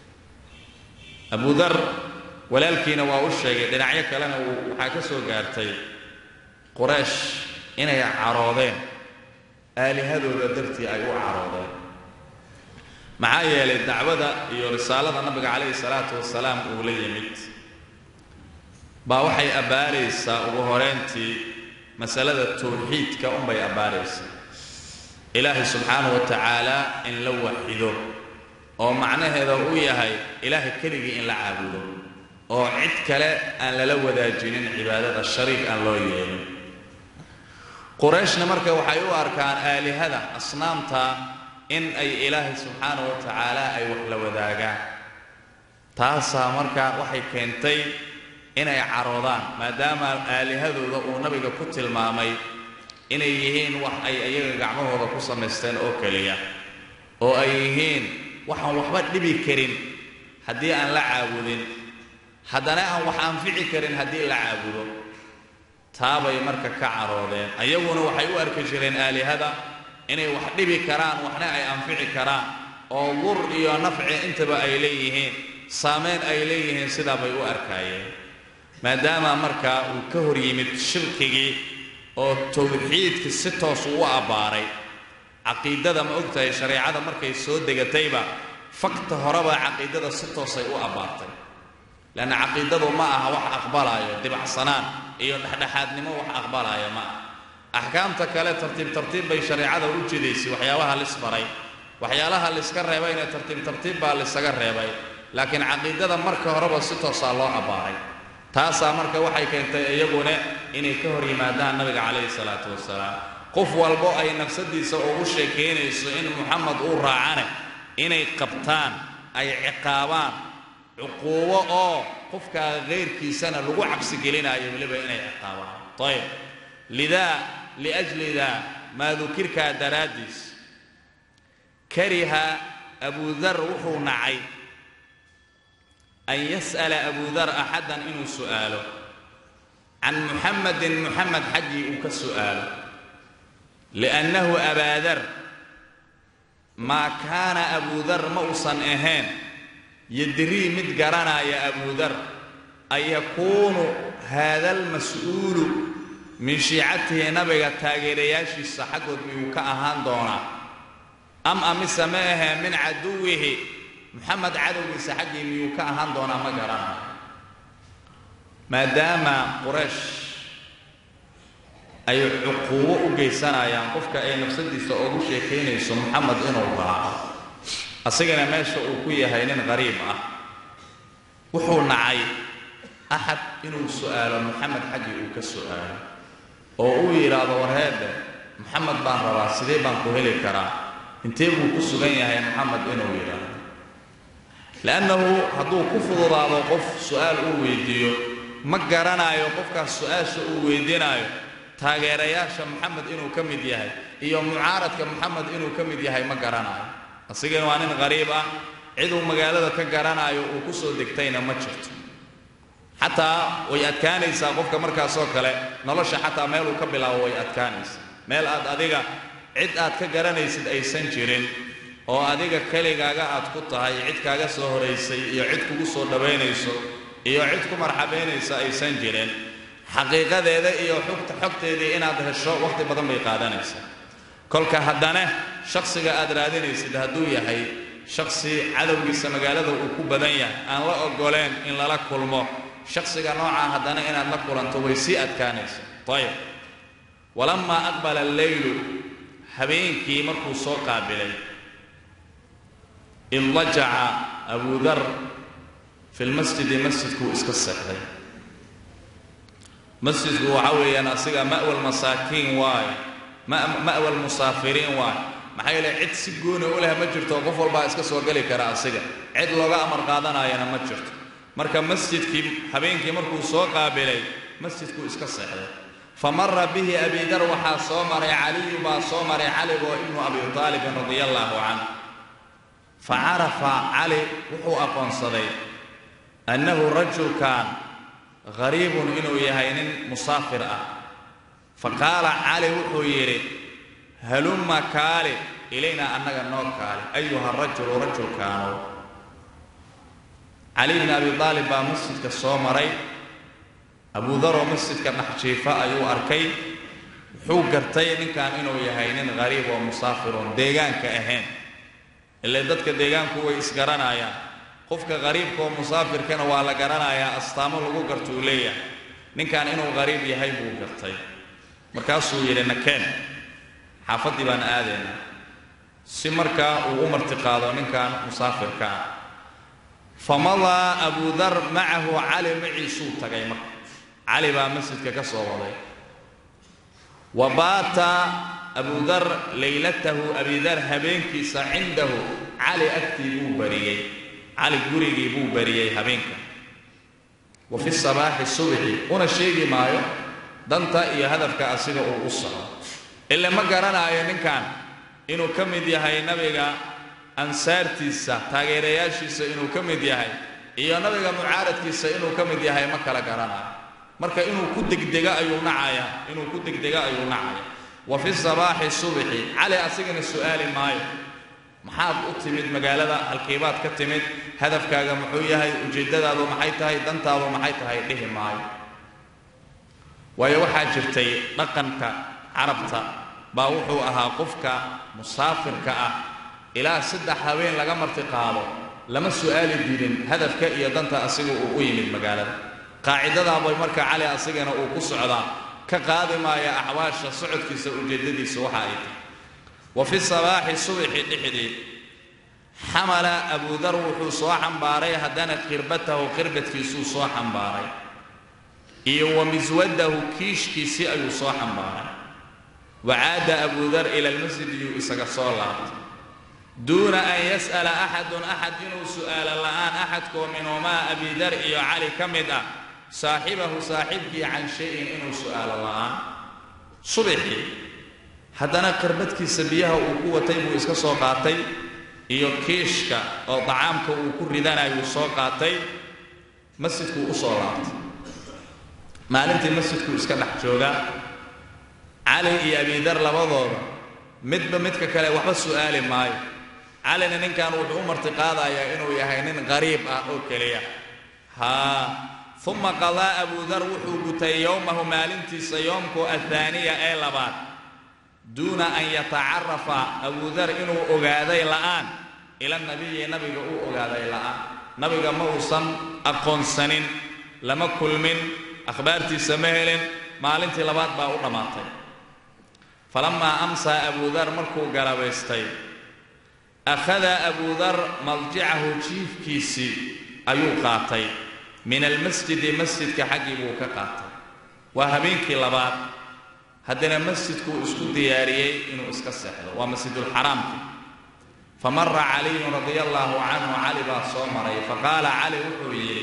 abudar walaalkiina waa u sheegay dhinacyo kalena waxaa ka soo gaartay quraysh inay caroodeen aalihadooda dartii ay u caroodeen maxaa yeelay dacwada iyo risaalada nabiga calayhi salaatu wasalaam uu la yimid baa waxay abbaaraysaa ugu horeyntii masalada tawxiidka unbay abbaaraysaa ilaahay subxaanahu wa tacaala in la waxido oo macnaheeda uu yahay ilaahay keligii in la caabudo oo cid kale aan lala wadaajinin cibaadada shariik aan loo yeelin qurayshna marka waxay u arkaan aalihada asnaamta in ay ilaahay subxaanahu wa tacaala ay wax la wadaagaan taasaa marka waxay keentay inay caroodaan maadaama aalihadooda uu nabiga ku tilmaamay inay yihiin wax ay iyaga gacmahooda ku samaysteen oo keliya oo ay yihiin waxaan waxba dhibi karin haddii aan la caabudin haddana aan wax anfici karin haddii la caabudo taabay marka ka caroodeen ayaguna waxay u arki jireen aalihada inay wax dhibi karaan waxna ay anfici karaan oo dur iyo nafci intaba ay leeyihiin saameyn ay leeyihiin sidaa bay u arkaayeen maadaama markaa uu ka hor yimid shirkigii oo tawxiidka si toos uu u abbaaray caqiidada ma og tahay shareecada markay soo degatayba fakta horeba caqiidada si toosay u abbaartay leanna caqiidadu ma aha wax aqbalaayo dibacsanaan iyo dhexdhexaadnimo wax aqbalaayo ma aha axkaamta kale tartiib tartiib bay shareecada u jidaysay waxyaabaha lisbaray waxyaalaha liska reebayna tartiib tartiib baa lisaga reebay laakiin caqiidada marka horeba si toosaa loo abbaaray taasaa marka waxay keentay iyaguna inay ka hor yimaadaan nabiga calayhi salaatu wasalaam qof walbo ay nafsadiisa ugu sheekaynayso in muxamed uu raacane inay qabtaan ay ciqaabaan cuquubo oo qofkaa kayrkiisana lagu cabsigelinayo weliba inay ciqaabaan ayb lidaa liajli daa maa dukirkaa daraaddiis kariha abudar wuxuu nacay an yas'ala abudar axadan inuu su'aalo can muxamedin muxamed xaggii uu ka su'aalo liannahu abaadar maa kaana abudar ma uusan ahayn yadrii mid garanaya abudar an yakuunu haada almas'uulu min shiicatihi nabiga taageerayaashiisa xaggood miyuu ka ahaan doonaa am amise ma ahee min caduwihi moxamed cadowgiisa xaggii miyuu ka ahaan doonaa ma garanayo maadaama quraysh ay cuquubo u geysanayaan qofka ay nafsadiisa ugu sheekaynayso moxamed inuu raaco asigana meesha uu ku yahay nin qariib ah wuxuu nacay axad inuu su'aalo moxamed xaggii uu ka su'aalo oo uu yidhaahdo warheedhe moxamed baan rabaa sidee baan ku heli karaa intee buu ku sugan yahay moxamed inuu yidhaahdo li'annahu hadduu ku fududaado qof su'aal uu weydiiyo ma garanayo qofkaas su-aasha uu weydiinaayo taageerayaasha moxamed inuu ka mid yahay iyo mucaaradka moxamed inuu ka mid yahay ma garanayo asigana waa nin qariib ah ciduu magaalada ka garanaayo uu ku soo degtayna ma jirto xataa way adkaanaysaa qofka markaasoo kale nolosha xataa meeluu ka bilaabo way adkaanaysaa meel aad adiga cid aad ka garanaysid aysan jirin oo adiga keligaaga aad ku tahay cid kaaga soo horaysay iyo cid kugu soo dhowaynayso iyo cid ku marxabaynaysa aysan jirin xaqiiqadeeda iyo xugta xogteedii inaad hesho wakhti badan bay qaadanaysaa kolka haddana shakhsiga aad raadinaysid hadduu yahay shakhsi cadowgiisa magaalada uu ku badan yahay aan la ogoleen in lala kulmo shakhsiga noocaa haddana inaad la kulanto way sii adkaanaysa ayib walamaa aqbala alleylu habeenkii markuu soo qaabilay idlajaca abu dar fi lmasjidi masjidkuu iska seexday masjidku waxa weeyaan asiga ma'wal masaakiin waaye ma'wal musaafiriin waaye maxaa yeele cid si gooni u leh ma jirto qof walbaa iska soo geli kara asiga cid looga amar qaadanayana ma jirto marka masjidkii habeenkii markuu soo qaabilay masjidkuu iska seexday fa mara bihi abidar waxaa soo maray caliyu baa soo maray caligoo ibnu abi aalibin radia allaahu canh fa carafa cali wuxuu aqoonsaday annahu rajulkan hariibun inuu yahay nin musaafir ah fa qaala cali wuxuu yidhi halumma kaali ilaynaa annaga noo kaali ayuha rajulu rajulkaanow cali bni abi aalib baa masjidka soo maray abuudaroo masjidka dhex jiifa ayuu arkay wuxuu gartay ninkan inuu yahay nin hariib oo musaafiroon deegaanka ahayn ile dadka deegaanku way isgaranayaan qofka qariibka oo musaafirkana waa la garanayaa astaamo lagu garto uu leeyahay ninkan inuu qariib yahay buu gartay markaasuu yidhi nakeen xaafaddii baan aadaynaa si markaa uu u martiqaado ninkan musaafirka ah famadaa abudar macahu cali maciisuu tagay marka cali baa masjidka ka soo waday wa baata abudar laylatahu abidar habeenkiisa cindahu cali agtii buu bariyey cali gurigii buu bariyey habeenka wa fi sabaaxi subxi una sheegi maayo danta iyo hadafka asiga uu u socdo ile ma garanaayo ninkan inuu ka mid yahay nabiga ansaartiisa taageerayaashiisa inuu ka mid yahay iyo nabiga mucaaradkiisa inuu ka mid yahay ma kala garanayo marka inuu ku degdega ayuu nacaya inuu ku degdega ayuu nacaya wa fi sabaaxi subxi cali asigana su'aali maayo maxaad u timid magaalada halkiibaad ka timid hadafkaaga muxuu yahay ujeeddadaadu maxay tahay dantaadu maxay tahay dhihi maayo waayo waxaa jirtay dhaqanka carabta baa wuxuu ahaa qofka musaafirka ah ilaa saddex habeen laga marti qaado lama su'aali dirin hadafka iyo danta asiga uu u yimid magaalada qaacidadaabay marka cali asigana uu ku socdaa ka qaadi maaya axwaasha socodkiisa ujeeddadiisa waxa ay tahay wa fi sabaaxi subxi dhexdii xamala abudar wuxuu soo xambaaray haddana khirbatahu khirbadkiisuu soo xambaaray iyo wa miswadahu kiishkiisii ayuu soo xambaaray wa caada abudar ila almasjid yuu isaga soo laabtay duuna an yas'ala axadun axad inuu su'aalo la'aan axadkoo minhumaa abidar iyo cali ka mid ah saaxibahu saaxiibkii can shay-in inuu su'aalo la'aan subixii haddana khirbadkiisa biyaha uu ku watay buu iska soo qaatay iyo kiishka oo dacaamka uu ku ridanayuu soo qaatay masjidkuu u soo laabtay maalintii masjidkuu iska dhex joogaa cali iyo abidar labadooda midba midka kale waxba su'aali maayo calina ninkan wuxuu u martiqaadayaa inuu yahay nin qariib ah oo keliya haa uma qadaa abudar wuxuu gutay yowmahu maalintiisa yoomku athaaniya ee labaad duuna an yatacarafa abudar inuu ogaaday la'aan ila nabiyi nabiga uu ogaaday la'aan nabiga ma uusan aqoonsanin lama kulmin akhbaartiisa ma helin maalintii labaad baa u dhammaatay falamaa amsaa abudar markuu galabaystay akhada abudar maljicahu jiifkiisii ayuu qaatay min almasjidi masjidka xaggii buu ka qaatay waa habeenkii labaad haddana masjidkuu isku diyaariyey inuu iska seexdo waa masjidulxaraamki famara caliyun radia allaahu canhu cali baa soo maray faqaala cali wuxuu yidhi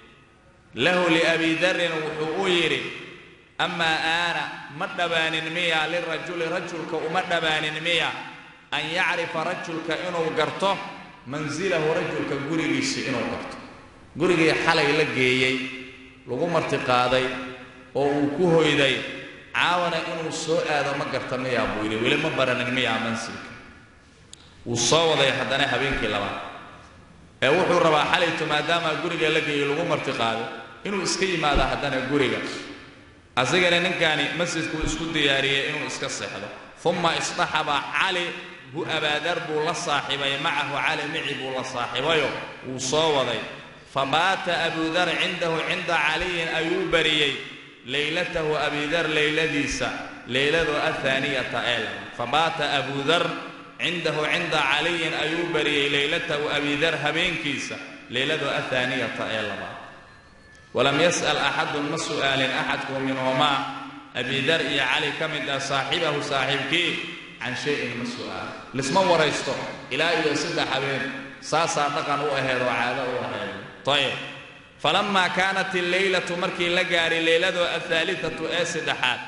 lahu liabi darin wuxuu u yidhi amaa aana ma dhabaanin miya lirajuli rajulka uma dhabaanin miya an yacrifa rajulka inuu garto mansilahu rajulka gurigiisi inuu garto gurigii xalay la geeyey lagu martiqaaday oo uu ku hoyday caawana inuu soo aado ma garta miyaa buu yidhi weli ma baranin miyaa mansilka wuu soo waday haddana habeenkii labaad ee wuxuu rabaa xalaytu maadaama guriga la geeyey lagu martiqaado inuu iska yimaado haddana guriga asigana ninkaani masjidkuu isku diyaariyey inuu iska seexdo uma isdaxaba cali hu abaadar buu la saaxibay macahu cali mici buu la saaxibayo wuu soo waday fabaata abudar cindahu cinda caliyin ayuu bariyey leylatahu abidar leyladiisa leyladu athaaniyata ee labaad fabaata abudar cindahu cinda caliyin ayuu bariyey leylatahu abidar habeenkiisa leyladu athaaniyata ee labaad walam yas'al axadun ma su'aalin axadku minhumaa abidar iyo cali ka mid ah saaxibahu saaxiibkii can shayin ma su'aal lisma waraysto ilaa iyo saddex habeen saasaa dhaqan u aheed oo caado u aheed ayb falamaa kaanat alleylatu markii la gaaray leyladu athaalithatu ee saddexaad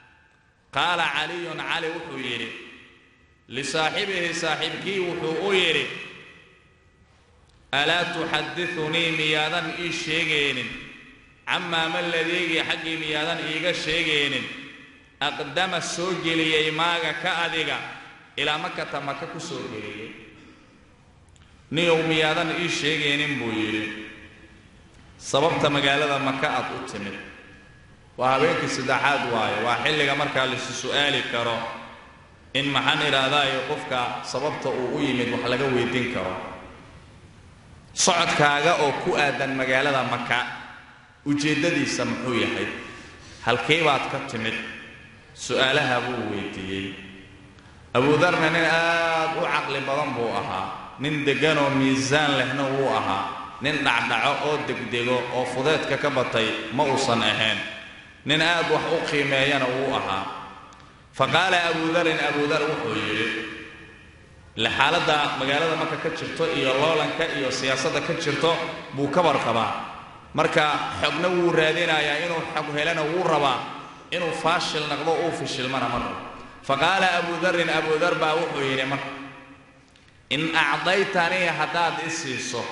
qaala caliyun cali wuxuu yidhi lisaaxibihi saaxiibkii wuxuu u yidhi alaa tuxaddiunii miyaadan ii sheegaynin camaa ma ladeegii xaggii miyaadan iiga sheegaynin aqdama soo geliyey maaga ka adiga ilaa makata maka ku soo geliyey niyow miyaadan ii sheegaynin buu yidhi sababta magaalada maka aad u timid waa habeenkii saddexaad waayo waa xilliga markaa laisu su'aali karo in maxaan idhaahdaayo qofka sababta uu u yimid wax laga weydiin karo socodkaaga oo ku aadan magaalada maka ujeeddadiisa muxuu yahay halkee baad ka timid su'aalaha buu weydiiyey abuudarna nin aad u caqli badan buu ahaa nin degganoo miisaan lehna wuu ahaa nin dhacdhaco oo degdego oo fudeedka ka batay ma uusan ahayn nin aad wax u qiimeeyana wuu ahaa fa qaala abuudarin abuudar wuxuu yidhi ile xaaladda magaalada marka ka jirto iyo loolanka iyo siyaasadda ka jirto buu ka warqabaa marka xogna wuu raadinayaa inuu xog helana wuu rabaa inuu faashil naqdo uu fishilmana ma rabo fa qaala abuudarin abuudar baa wuxuu yidhi marka in acdaytanii haddaad i siiso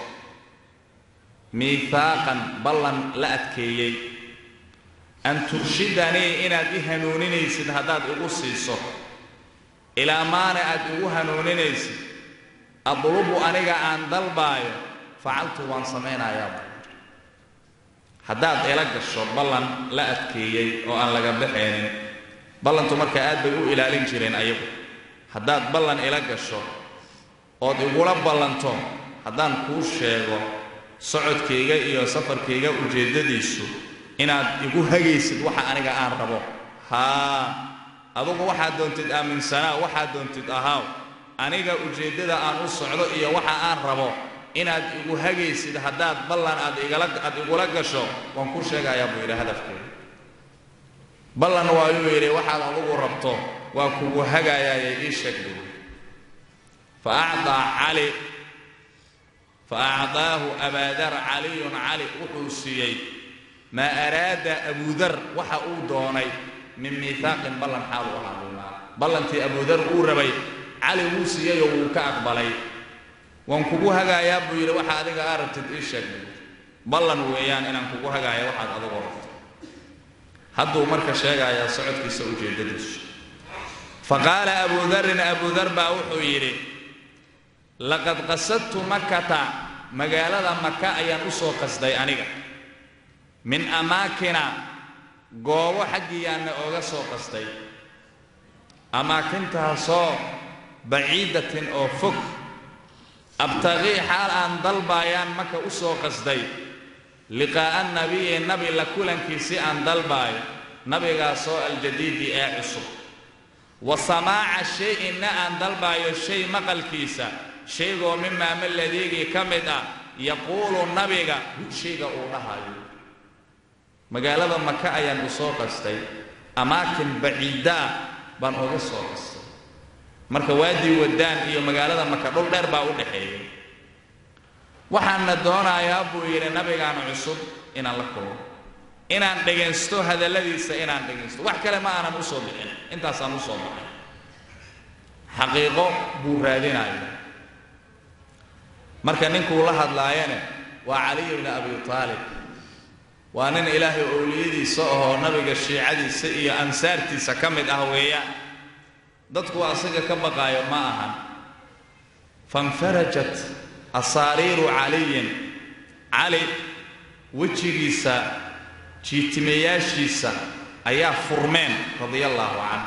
miihaaqan ballan la adkeeyey an turshidanii inaad i hanuuninaysid haddaad igu siiso ilaa maana aad igu hanuuninaysid adlubu aniga aan dalbaayo facaltu waan samaynayaa haddaad ila gasho ballan la adkeeyey oo aan laga baxaynin ballantu marka aad bay u ilaalin jireen ayagu haddaad ballan ila gasho ood igula ballanto haddaan kuu sheego socodkayga iyo safarkayga ujeeddadiisu inaad igu hagaysid waxa aniga aan rabo haa adugu waxaad doontid aaminsanaa waxaad doontid ahaaw aniga ujeeddada aan u socdo iyo waxa aan rabo inaad igu hagaysid haddaad ballan aad igala aad igula gasho waan ku sheegayaa buu yidhi hadafkeeda ballan waayuu yidhi waxaad adugu rabto waa kugu hagaayaaye ii sheeg buu fa acdaa cali fa acdaahu abaadar caliyun cali wuxuu siiyey maa araada abudar waxa uu doonay min miihaaqin ballan xaal u ahaa ballantii abudar uu rabay cali wuu siiyeyoo wuu ka aqbalay waan kugu hagaayaa buu yidhi waxa adiga aa rabtid ii sheeg ballan weeyaan inaan kugu hagaaya waxaad adigu rabto hadduu marka sheegayaa socodkiisa ujeeddadiisu fa qaala abudarin abudar baa wuxuu yidhi laqad qasadtu makata magaalada maka ayaan u soo qasday aniga min amaakina goobo xaggiyaanna ooga soo qastay amaakintaasoo baciidatin oo fog abtaqii xaal aan dalbaayaan maka u soo qasday liqaa'a nabiyi nabi la kulankiisi aan dalbaayo nabigaasoo aljadiidi ee cusub wa samaaca shay-inna aan dalbaayo shay maqalkiisa shaygoo mimaa maladiigii ka mid ah yaquulu nabiga shayga uu dhahayo magaalada maka ayaan u soo qastay amaakin baciidda ah baan uga soo qastay marka waadii wadaan iyo magaalada maka dhul dheer baa u dhaxeeya waxaanna doonayaa buu yidhi nabigaan cusub inaan la kulmo inaan dhegaysto hadalladiisa inaan dhegaysto wax kale ma aanan usoo bixin intaasaan usoo baxay xaqiiqo buu raadinaya marka ninkuu la hadlaayane waa caliy bni abi taalib waa nin ilaahay owliyadiisa ahoo nabiga shiicadiisa iyo ansaartiisa ka mid ah weeyaan dadku asaga ka baqaayo ma ahan fanfarajat asaariiru caliyin cali wejigiisa jiitimayaashiisa ayaa furmeen radia allaahu canh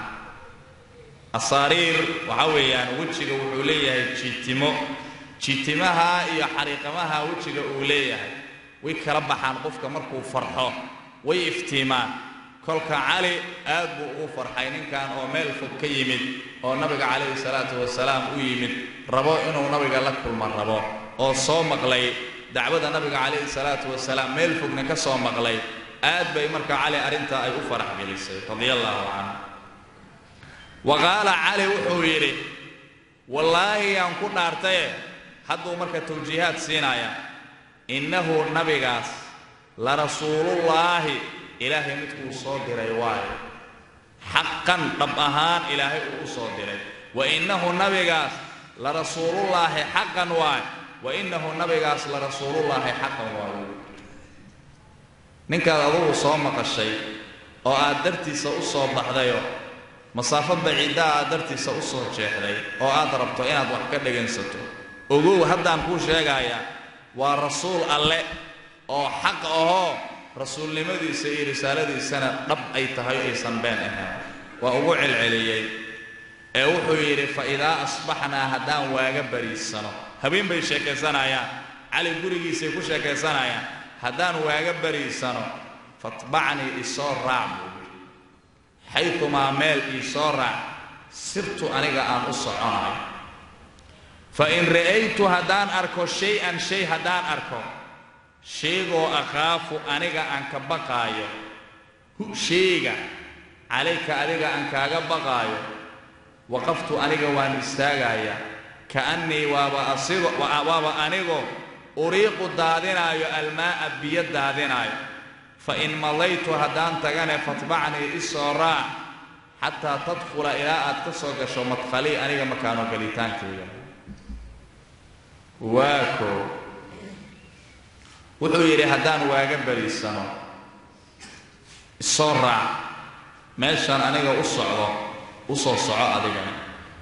asaariir waxaa weeyaan wejiga wuxuu leeyahay jiitimo jiitimaha iyo xariiqamaha wejiga uu leeyahay way kala baxaan qofka markuu farxo way iftiimaan kolka cali aad buu ugu farxay ninkan oo meel fog ka yimid oo nabiga calayhi salaatu wasalaam u yimid rabo inuu nabiga la kulma rabo oo soo maqlay dacwada nabiga calayhi salaatu wasalaam meel fogna ka soo maqlay aad bay marka cali arrintaa ay u farax gelisay radia allaahu canhu wa qaala cali wuxuu yidhi wallaahi yaan ku dhaartaye hadduu marka tawjiihaad siinaya innahu nabigaas la rasuulullaahi ilaahay midkuu soo diray waayo xaqan dhab ahaan ilaahay uu u soo diray wa innahu nabigaas la rasuulullaahi xaqan waayo wa innahu nabigaas la rasuulullaahi xaqan waayo ninkaad adugu soo maqashay oo aad dartiisa u soo baxdayo masaafo baciiddaa aad dartiisa u soo jeexday oo aad rabto inaad wax ka dhegaysato ogow haddaan kuu sheegayaa waa rasuul alle oo xaq ahoo rasuulnimadiisa iyo risaaladiisana dhab ay tahay aysan been ahayn waa ugu celceliyey ee wuxuu yidhi fa idaa asbaxnaa haddaan waaga bariisano habeen bay sheekaysanayaan cali gurigiisay ku sheekaysanayaan haddaan waaga bariisano fatbacnii isoo raac buu yidhi xaytumaa meel iisoo raac sirtu aniga aan u soconayo fa in ra'aytu haddaan arko shay-an shay haddaan arko sheegoo akhaafu aniga aan ka baqaayo hu sheega calayka adiga aan kaaga baqaayo waqaftu aniga waan istaagayaa ka'annii waaba asigo waaba anigoo uriiqu daadinaayo almaa'a biyo daadinaayo fa in madaytu haddaan tagane fatbacnii isoo raac xataa tadkhula ilaa aad ka soo gasho madkhalii aniga makaano gelitaankayga waa koo wuxuu yidhi haddaan waaga bariisano isoo raac meeshaan aniga u socdo u soo soco adigana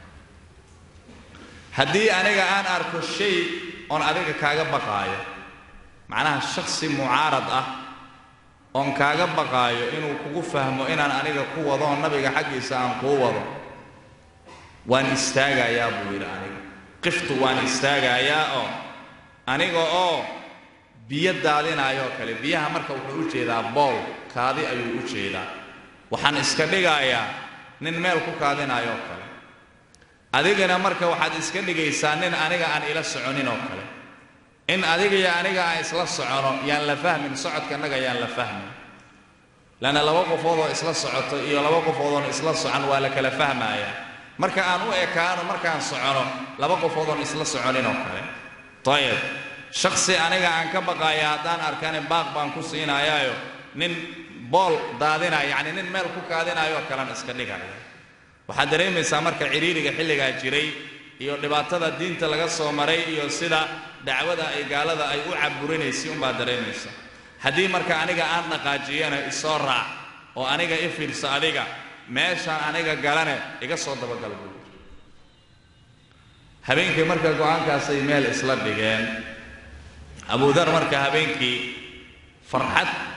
haddii aniga aan arko shay oon adiga kaaga baqaayo macnaha shaksi mucaarad ah oon kaaga baqaayo inuu kugu fahmo inaan aniga ku wado oo nabiga xaggiisa aan kuu wado waan istaagayaa buu yidhi aniga qiftu waan istaagayaa oo aniga oo biyo daadinaayoo kale biyaha marka wuxuu u jeedaa bool kaadi ayuu u jeedaa waxaan iska dhigayaa nin meel ku kaadinaayoo kale adigana marka waxaad iska dhigaysaa nin aniga aan ila soconin oo kale in adiga iyo aniga aan isla socono yaan la fahmin socodkanaga yaan la fahmin lanna laba qofoodoo isla socoto iyo laba qofoodoon isla socon waa la kala fahmayaa marka aan u ekaano markaan socono laba qofoodoon isla soconin oo kale ayib shaksi aniga aan ka baqaaya haddaan arkane baaq baan ku siinayaayo nin bool daadinaya yacni nin meel ku kaadinaayoo kalean iska dhigaya waxaad dareemaysaa marka cidhiiriga xilligaa jiray iyo dhibaatada diinta laga soo maray iyo sida dacwada ay gaalada ay u caburinaysay unbaad dareemaysaa haddii marka aniga aan dhaqaajiyana isoo raac oo aniga i fiirso adiga meeshaan aniga galane iga soo dabagal buu habeenkii marka go-aankaasay meel isla dhigeen abudar marka habeenkii farxad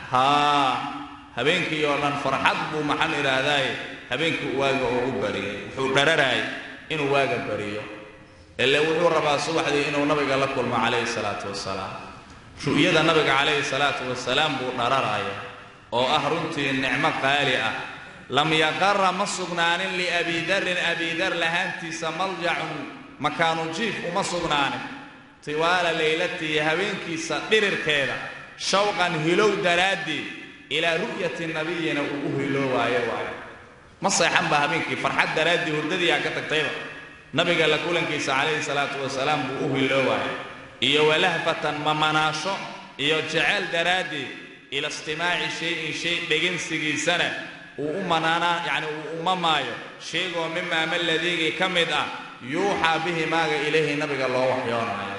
haa habeenkii oo dhan farxad buu maxaan idhaahdaaye habeenkii waaga ugu bariyay wuxuu dhararaayay inuu waaga bariyo ile wuxuu rabaa subaxdii inuu nabiga la kulmo calayhi salaatu wasalaam ru'yada nabiga calayhi salaatu wasalaam buu dhararaaya oo ah runtii nicmo qaali ah lam yaqara ma sugnaanin liabidarin abidar lahaantiisa maljacun makaanu jiif uma sugnaanin tiwaala leylatihi habeenkiisa dhirirkeeda shawqan hilow daraaddii ilaa ru'yati nabiyina uu u hiloowaayo waayo ma seexan ba habeenkii farxad daraaddii hurdadiiaa ka tagtayba nabiga la kulankiisa calayhi salaatu wasalaam buu u hiloowaaya iyo walahfatan mamanaasho iyo jeceyl daraaddii ila istimaaci shay-in shay dhegansigiisana uu u manaanaa yacni uu umamaayo sheegoo mimaa maladiigii ka mid ah yuuxaa bihi maaga ilayhi nabiga loo waxyoonaayo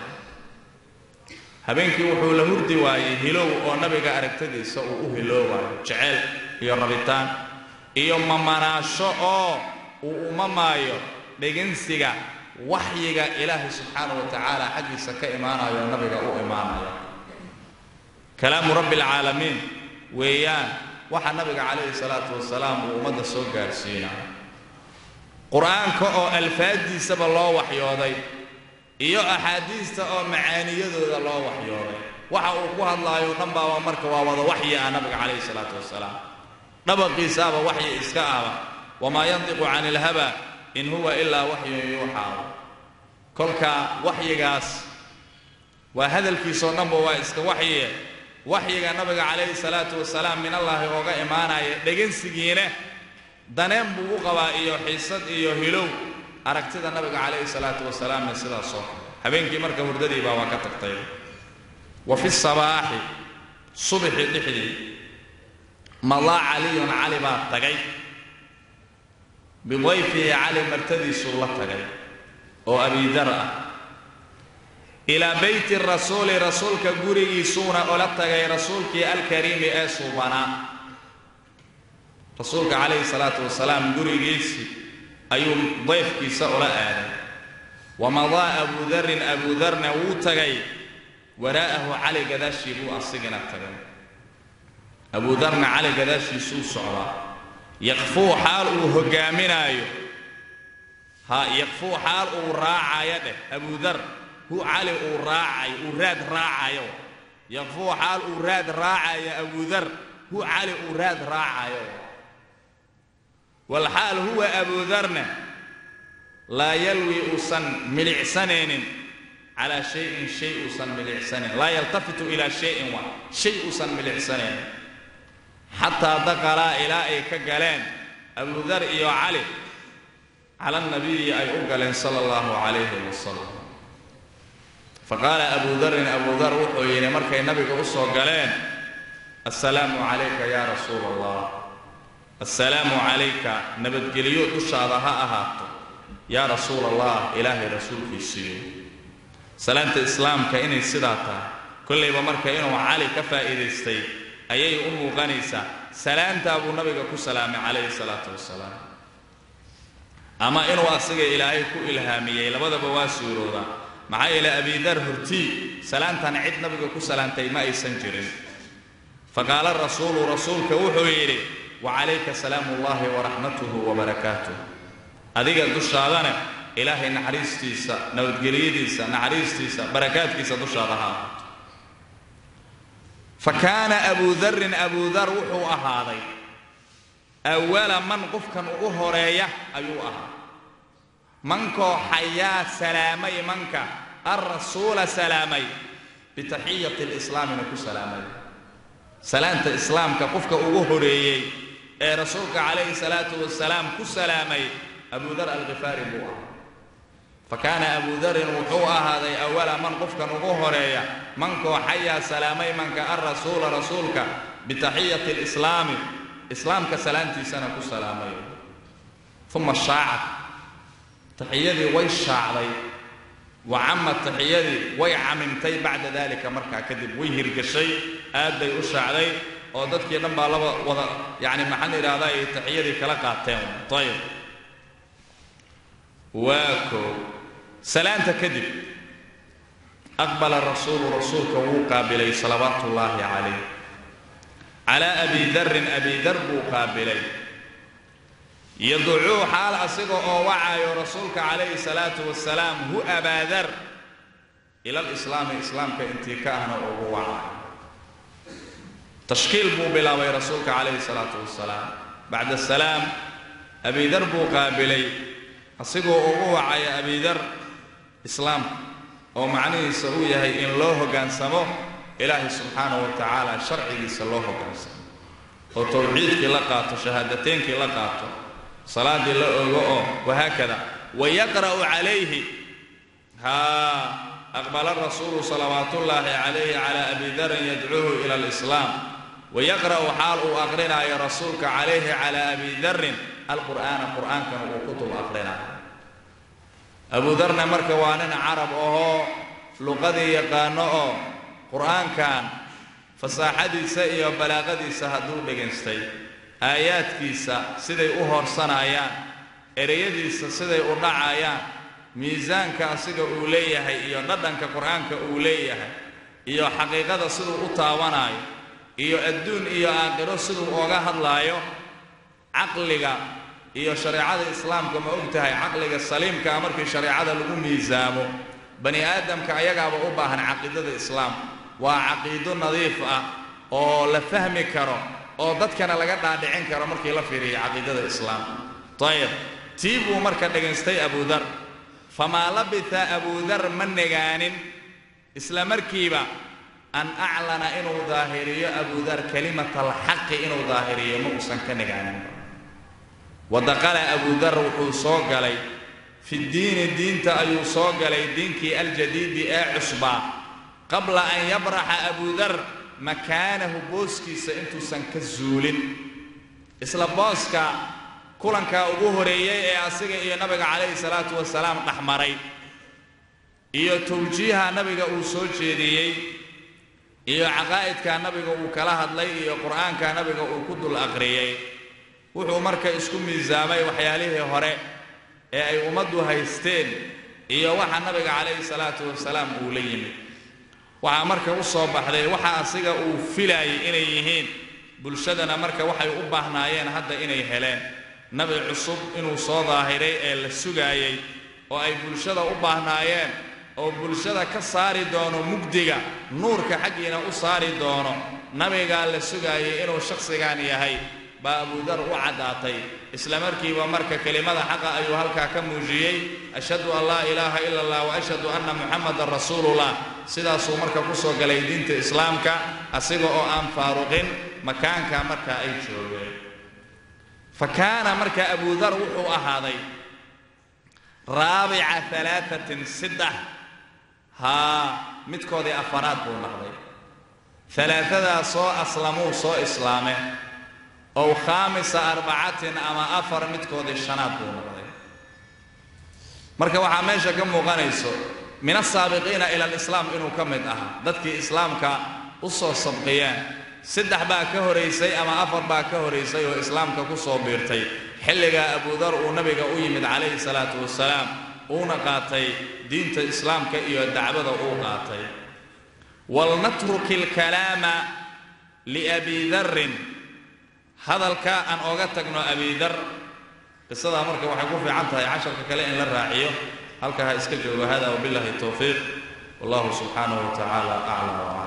habeenkii wuxuu la hurdi waayey hilow oo nabiga aragtadiisa uu u hiloowayo jeceyl iyo rabitaan iyo mamanaasho oo uu umamaayo dhegansiga waxyiga ilaahay subxaanahu wa tacaala xaggiisa ka imaanayo oo nabiga u imaanayo kalaamu rabbi alcaalamiin weeyaan waxa nabiga calayhi salaatu wasalaam uu ummadda soo gaarsiinayo qur-aanka oo alfaaddiisaba loo waxyooday iyo axaadiista oo macaaniyadooda loo waxyooday waxa uu ku hadlaayo dhan baaba marka waa wada waxyi ah nabiga calayhi salaatu wasalaam dhabaqiisaaba waxyi iska ahba wamaa yantiqu cani ilhaba in huwa ilaa waxyun yuuxaa kolka waxyigaas waa hadalkiisoo dhanba waa iska waxyiye waxyiga nabiga calayhi salaatu wasalaam min allaahi ooga imaanaya dhegansigiina daneen buu u qabaa iyo xiisad iyo hilow aragtida nabiga calayhi salaatu wasalaamna sidaasoo habeenkii marka hurdadiibaa waa ka tagtay wa fi sabaaxi subxi dhexdii madaa caliyun cali baa tagay bidayfihi cali martadiisuu la tagay oo abidar ah ilaa beyti rasuuli rasuulka gurigiisuuna ola tagay rasuulkii alkariimi ee suubanaa rasuulka calayhi salaatu wasalaam gurigiisii ayuu dayfkiisa ula aaday wamadaa abudarin abudarna wuu tagay waraa'ahu cali gadaashii buu asigina tagay abudarna cali gadaashiisuu socdaa yaqfuu xaal uu hogaaminaayo ha yaqfuu xaal uu raacayo dheh abudar hu cali uu raacayo uu raad raacayo yaqfuu xaal uu raad raacayo abudar hu cali uu raad raacayo walxaal huwa abudarna laa yalwi uusan milicsanaynin calaa shayin shay uusan milicsanayn laa yaltafitu ilaa shayin wa shay uusan milicsanaynin xataa daqalaa ilaa ay ka galeen abudar iyo cali cala nabiyi ay u galeen sala allahu calayhi wasalam faqaala abu darin abu dar wuxuu yidhi markay nabiga u soo galeen assalaamu calayka yaa rasuula allah assalaamu calayka nabadgelyo dushaada ha ahaato yaa rasuula allah ilaahay rasuulkiisiiyo salaanta islaamka inay sidaa tahay kollayba marka inuu cali ka faa'iidaystay ayay u muuqanaysaa salaantaa buu nabiga ku salaamay calayhi salaatu wasalaam ama inuu asiga ilaahay ku ilhaamiyey labadaba waa suurooda maxaa yeelay abidar hortii salaantan cid nabiga ku salaantay ma aysan jirin faqaala rasuulu rasuulka wuxuu yidhi wacalayka salaamu ullahi waraxmatuhu wabarakaatuh adiga dushaadana ilaahay naxariistiisa nabadgelyadiisa naxariistiisa barakaadkiisa dushaada ha ahaato fa kaana abudarin abudar wuxuu ahaaday awala man qofkan ugu horeeya ayuu ahaa mankoo xayaa salaamay manka alrasuula salaamay bitaxiyati lislaamina ku salaamay salaanta islaamka qofka ugu horeeyey ee rasuulka calayhi salaatu wasalaam ku salaamay abudar alkhifaari buu ahaa fa kaana abudarin wuxuu ahaaday awala man qofkan ugu horeeya mankoo xayaa salaamay manka alrasuula rasuulka bitaxiyati lislaami islaamka salaantiisana ku salaamay uma shaacat taxiyadii way shaacday wa camad taxiyadii way camimtay bacda dalika markaa kadib way hirgashay aad bay u shaacday oo dadkii dhan baa laba wada yacni maxaan idhahdaa ay taxiyadii kala qaateen ayib waa koo salaanta kadib aqbala rasuulu rasuulka wuu qaabilay salawaatu ullaahi calayh calaa abi darin abi dar buu qaabilay yadcuu xaal asiga oo wacayo rasuulka calayhi salaatu wasalaam hu abaadar ila alislaami islaamka intii ka ahna ugu wacayo tashkiil buu bilaabay rasuulka calayhi salaatu wasalaam bacda salaam abidar buu qaabilay asigoo ugu wacaya abidar islaamka oo macnihiisa uu yahay in loo hoggaansamo ilaahay subxaanahu wa tacaala sharcigiisa loo hoggaansamo oo tawxiidkii la qaato shahaadateynkii la qaato salaaddii la ogo oo wahaakada wayaqra'u calayhi haa aqbala rasuulu salawaatullaahi calayhi calaa abi darin yadcuuhu ila alislaam wayaqra'u xaal uu aqrinaayo rasuulka calayhi calaa abi darin alqur'aana qur'aankana uu kutub aqrinaayo abu darna marka waa nin carab ahoo luqadii yaqaano oo qur'aankan fasaaxadiisa iyo balaaqadiisa hadduu dhegaystay aayaadkiisa siday u hoorsanayaan ereyadiisa siday u dhacayaan miisaanka asiga uu leeyahay iyo dhadhanka qur'aanka uu leeyahay iyo xaqiiqada siduu u taabanayo iyo adduun iyo aakhiro siduu ooga hadlaayo caqliga iyo shareecada islaamka ma og tahay caqliga saliimkaa markii shareecada lagu miisaamo bani aadamka ayagaaba u baahan caqiidada islaamka waa caqiido nadiif ah oo la fahmi karo oo dadkana laga dhaadhicin karo markii la fiiriyo caqiidada islaamka ayib tii buu marka dhagaystay abudar famaa labitha abudar ma negaanin isla markiiba an aclana inuu daahiriyo abudar kalimata alxaqi inuu daahiriyo ma uusan ka negaanin wadaqala abudar wuxuu soo galay fi diini diinta ayuu soo galay diinkii aljadiidi ee cusbaa qabla an yabraxa abudar makaanahu booskiisa intuusan ka zuulin isla booska kulankaa ugu horeeyey ee asiga iyo nabiga calayhi salaatu wasalaam dhexmaray iyo tawjiiha nabiga uu soo jeediyey iyo caqaa'idka nabiga uu kala hadlay iyo qur'aanka nabiga uu ku dul aqriyey wuxuu marka isku miisaamay waxyaalihii hore ee ay ummaddu haysteen iyo waxa nabiga calayhi salaatu wasalaam uu la yimid waxaa marka u soo baxday waxa asiga uu filaayay inay yihiin bulshadana marka waxay u baahnaayeen hadda inay heleen nabi cusub inuu soo daahiray ee la sugaayey oo ay bulshada u baahnaayeen oo bulshada ka saari doono mugdiga nuurka xaggiina u saari doono nabigaa la sugaayay inuu shakhsigan yahay baa abudar u caddaatay isla markiiba marka kelimada xaqa ayuu halkaa ka muujiyey ashhadu an laa ilaaha ila allah wa ashhadu anna muxamadan rasuulullah sidaasuu marka ku soo galay diinta islaamka asiga oo aan faaruqin makaanka marka ay joogeen fa kaana marka abudar wuxuu ahaaday raabica alaaatin saddex haa midkoodii afaraad buu noqday alaadadaa soo aslamuu soo islaame ow khaamisa arbacatin ama afar midkoodii shanaad buu noqday marka waxaa meesha ka muuqanayso min asaabiqiina ila alislaam inuu ka mid ahaa dadkii islaamka u soo sabqiyeen saddex baa ka horaysay ama afar baa ka horaysay oo islaamka ku soo biirtay xilligaa abudar uu nabiga u yimid calayhi salaatu wasalaam uuna qaatay diinta islaamka iyo dacwada uu qaatay walnatruki alkalaama liabi darrin hadalka aan ooga tagno abidar qisadaa marka waxay ku fiican tahay casharka kale in la raaciyo halka ha iska joogo hada wabillahi towfiiq wallahu subxaanahu wa tacaala aclam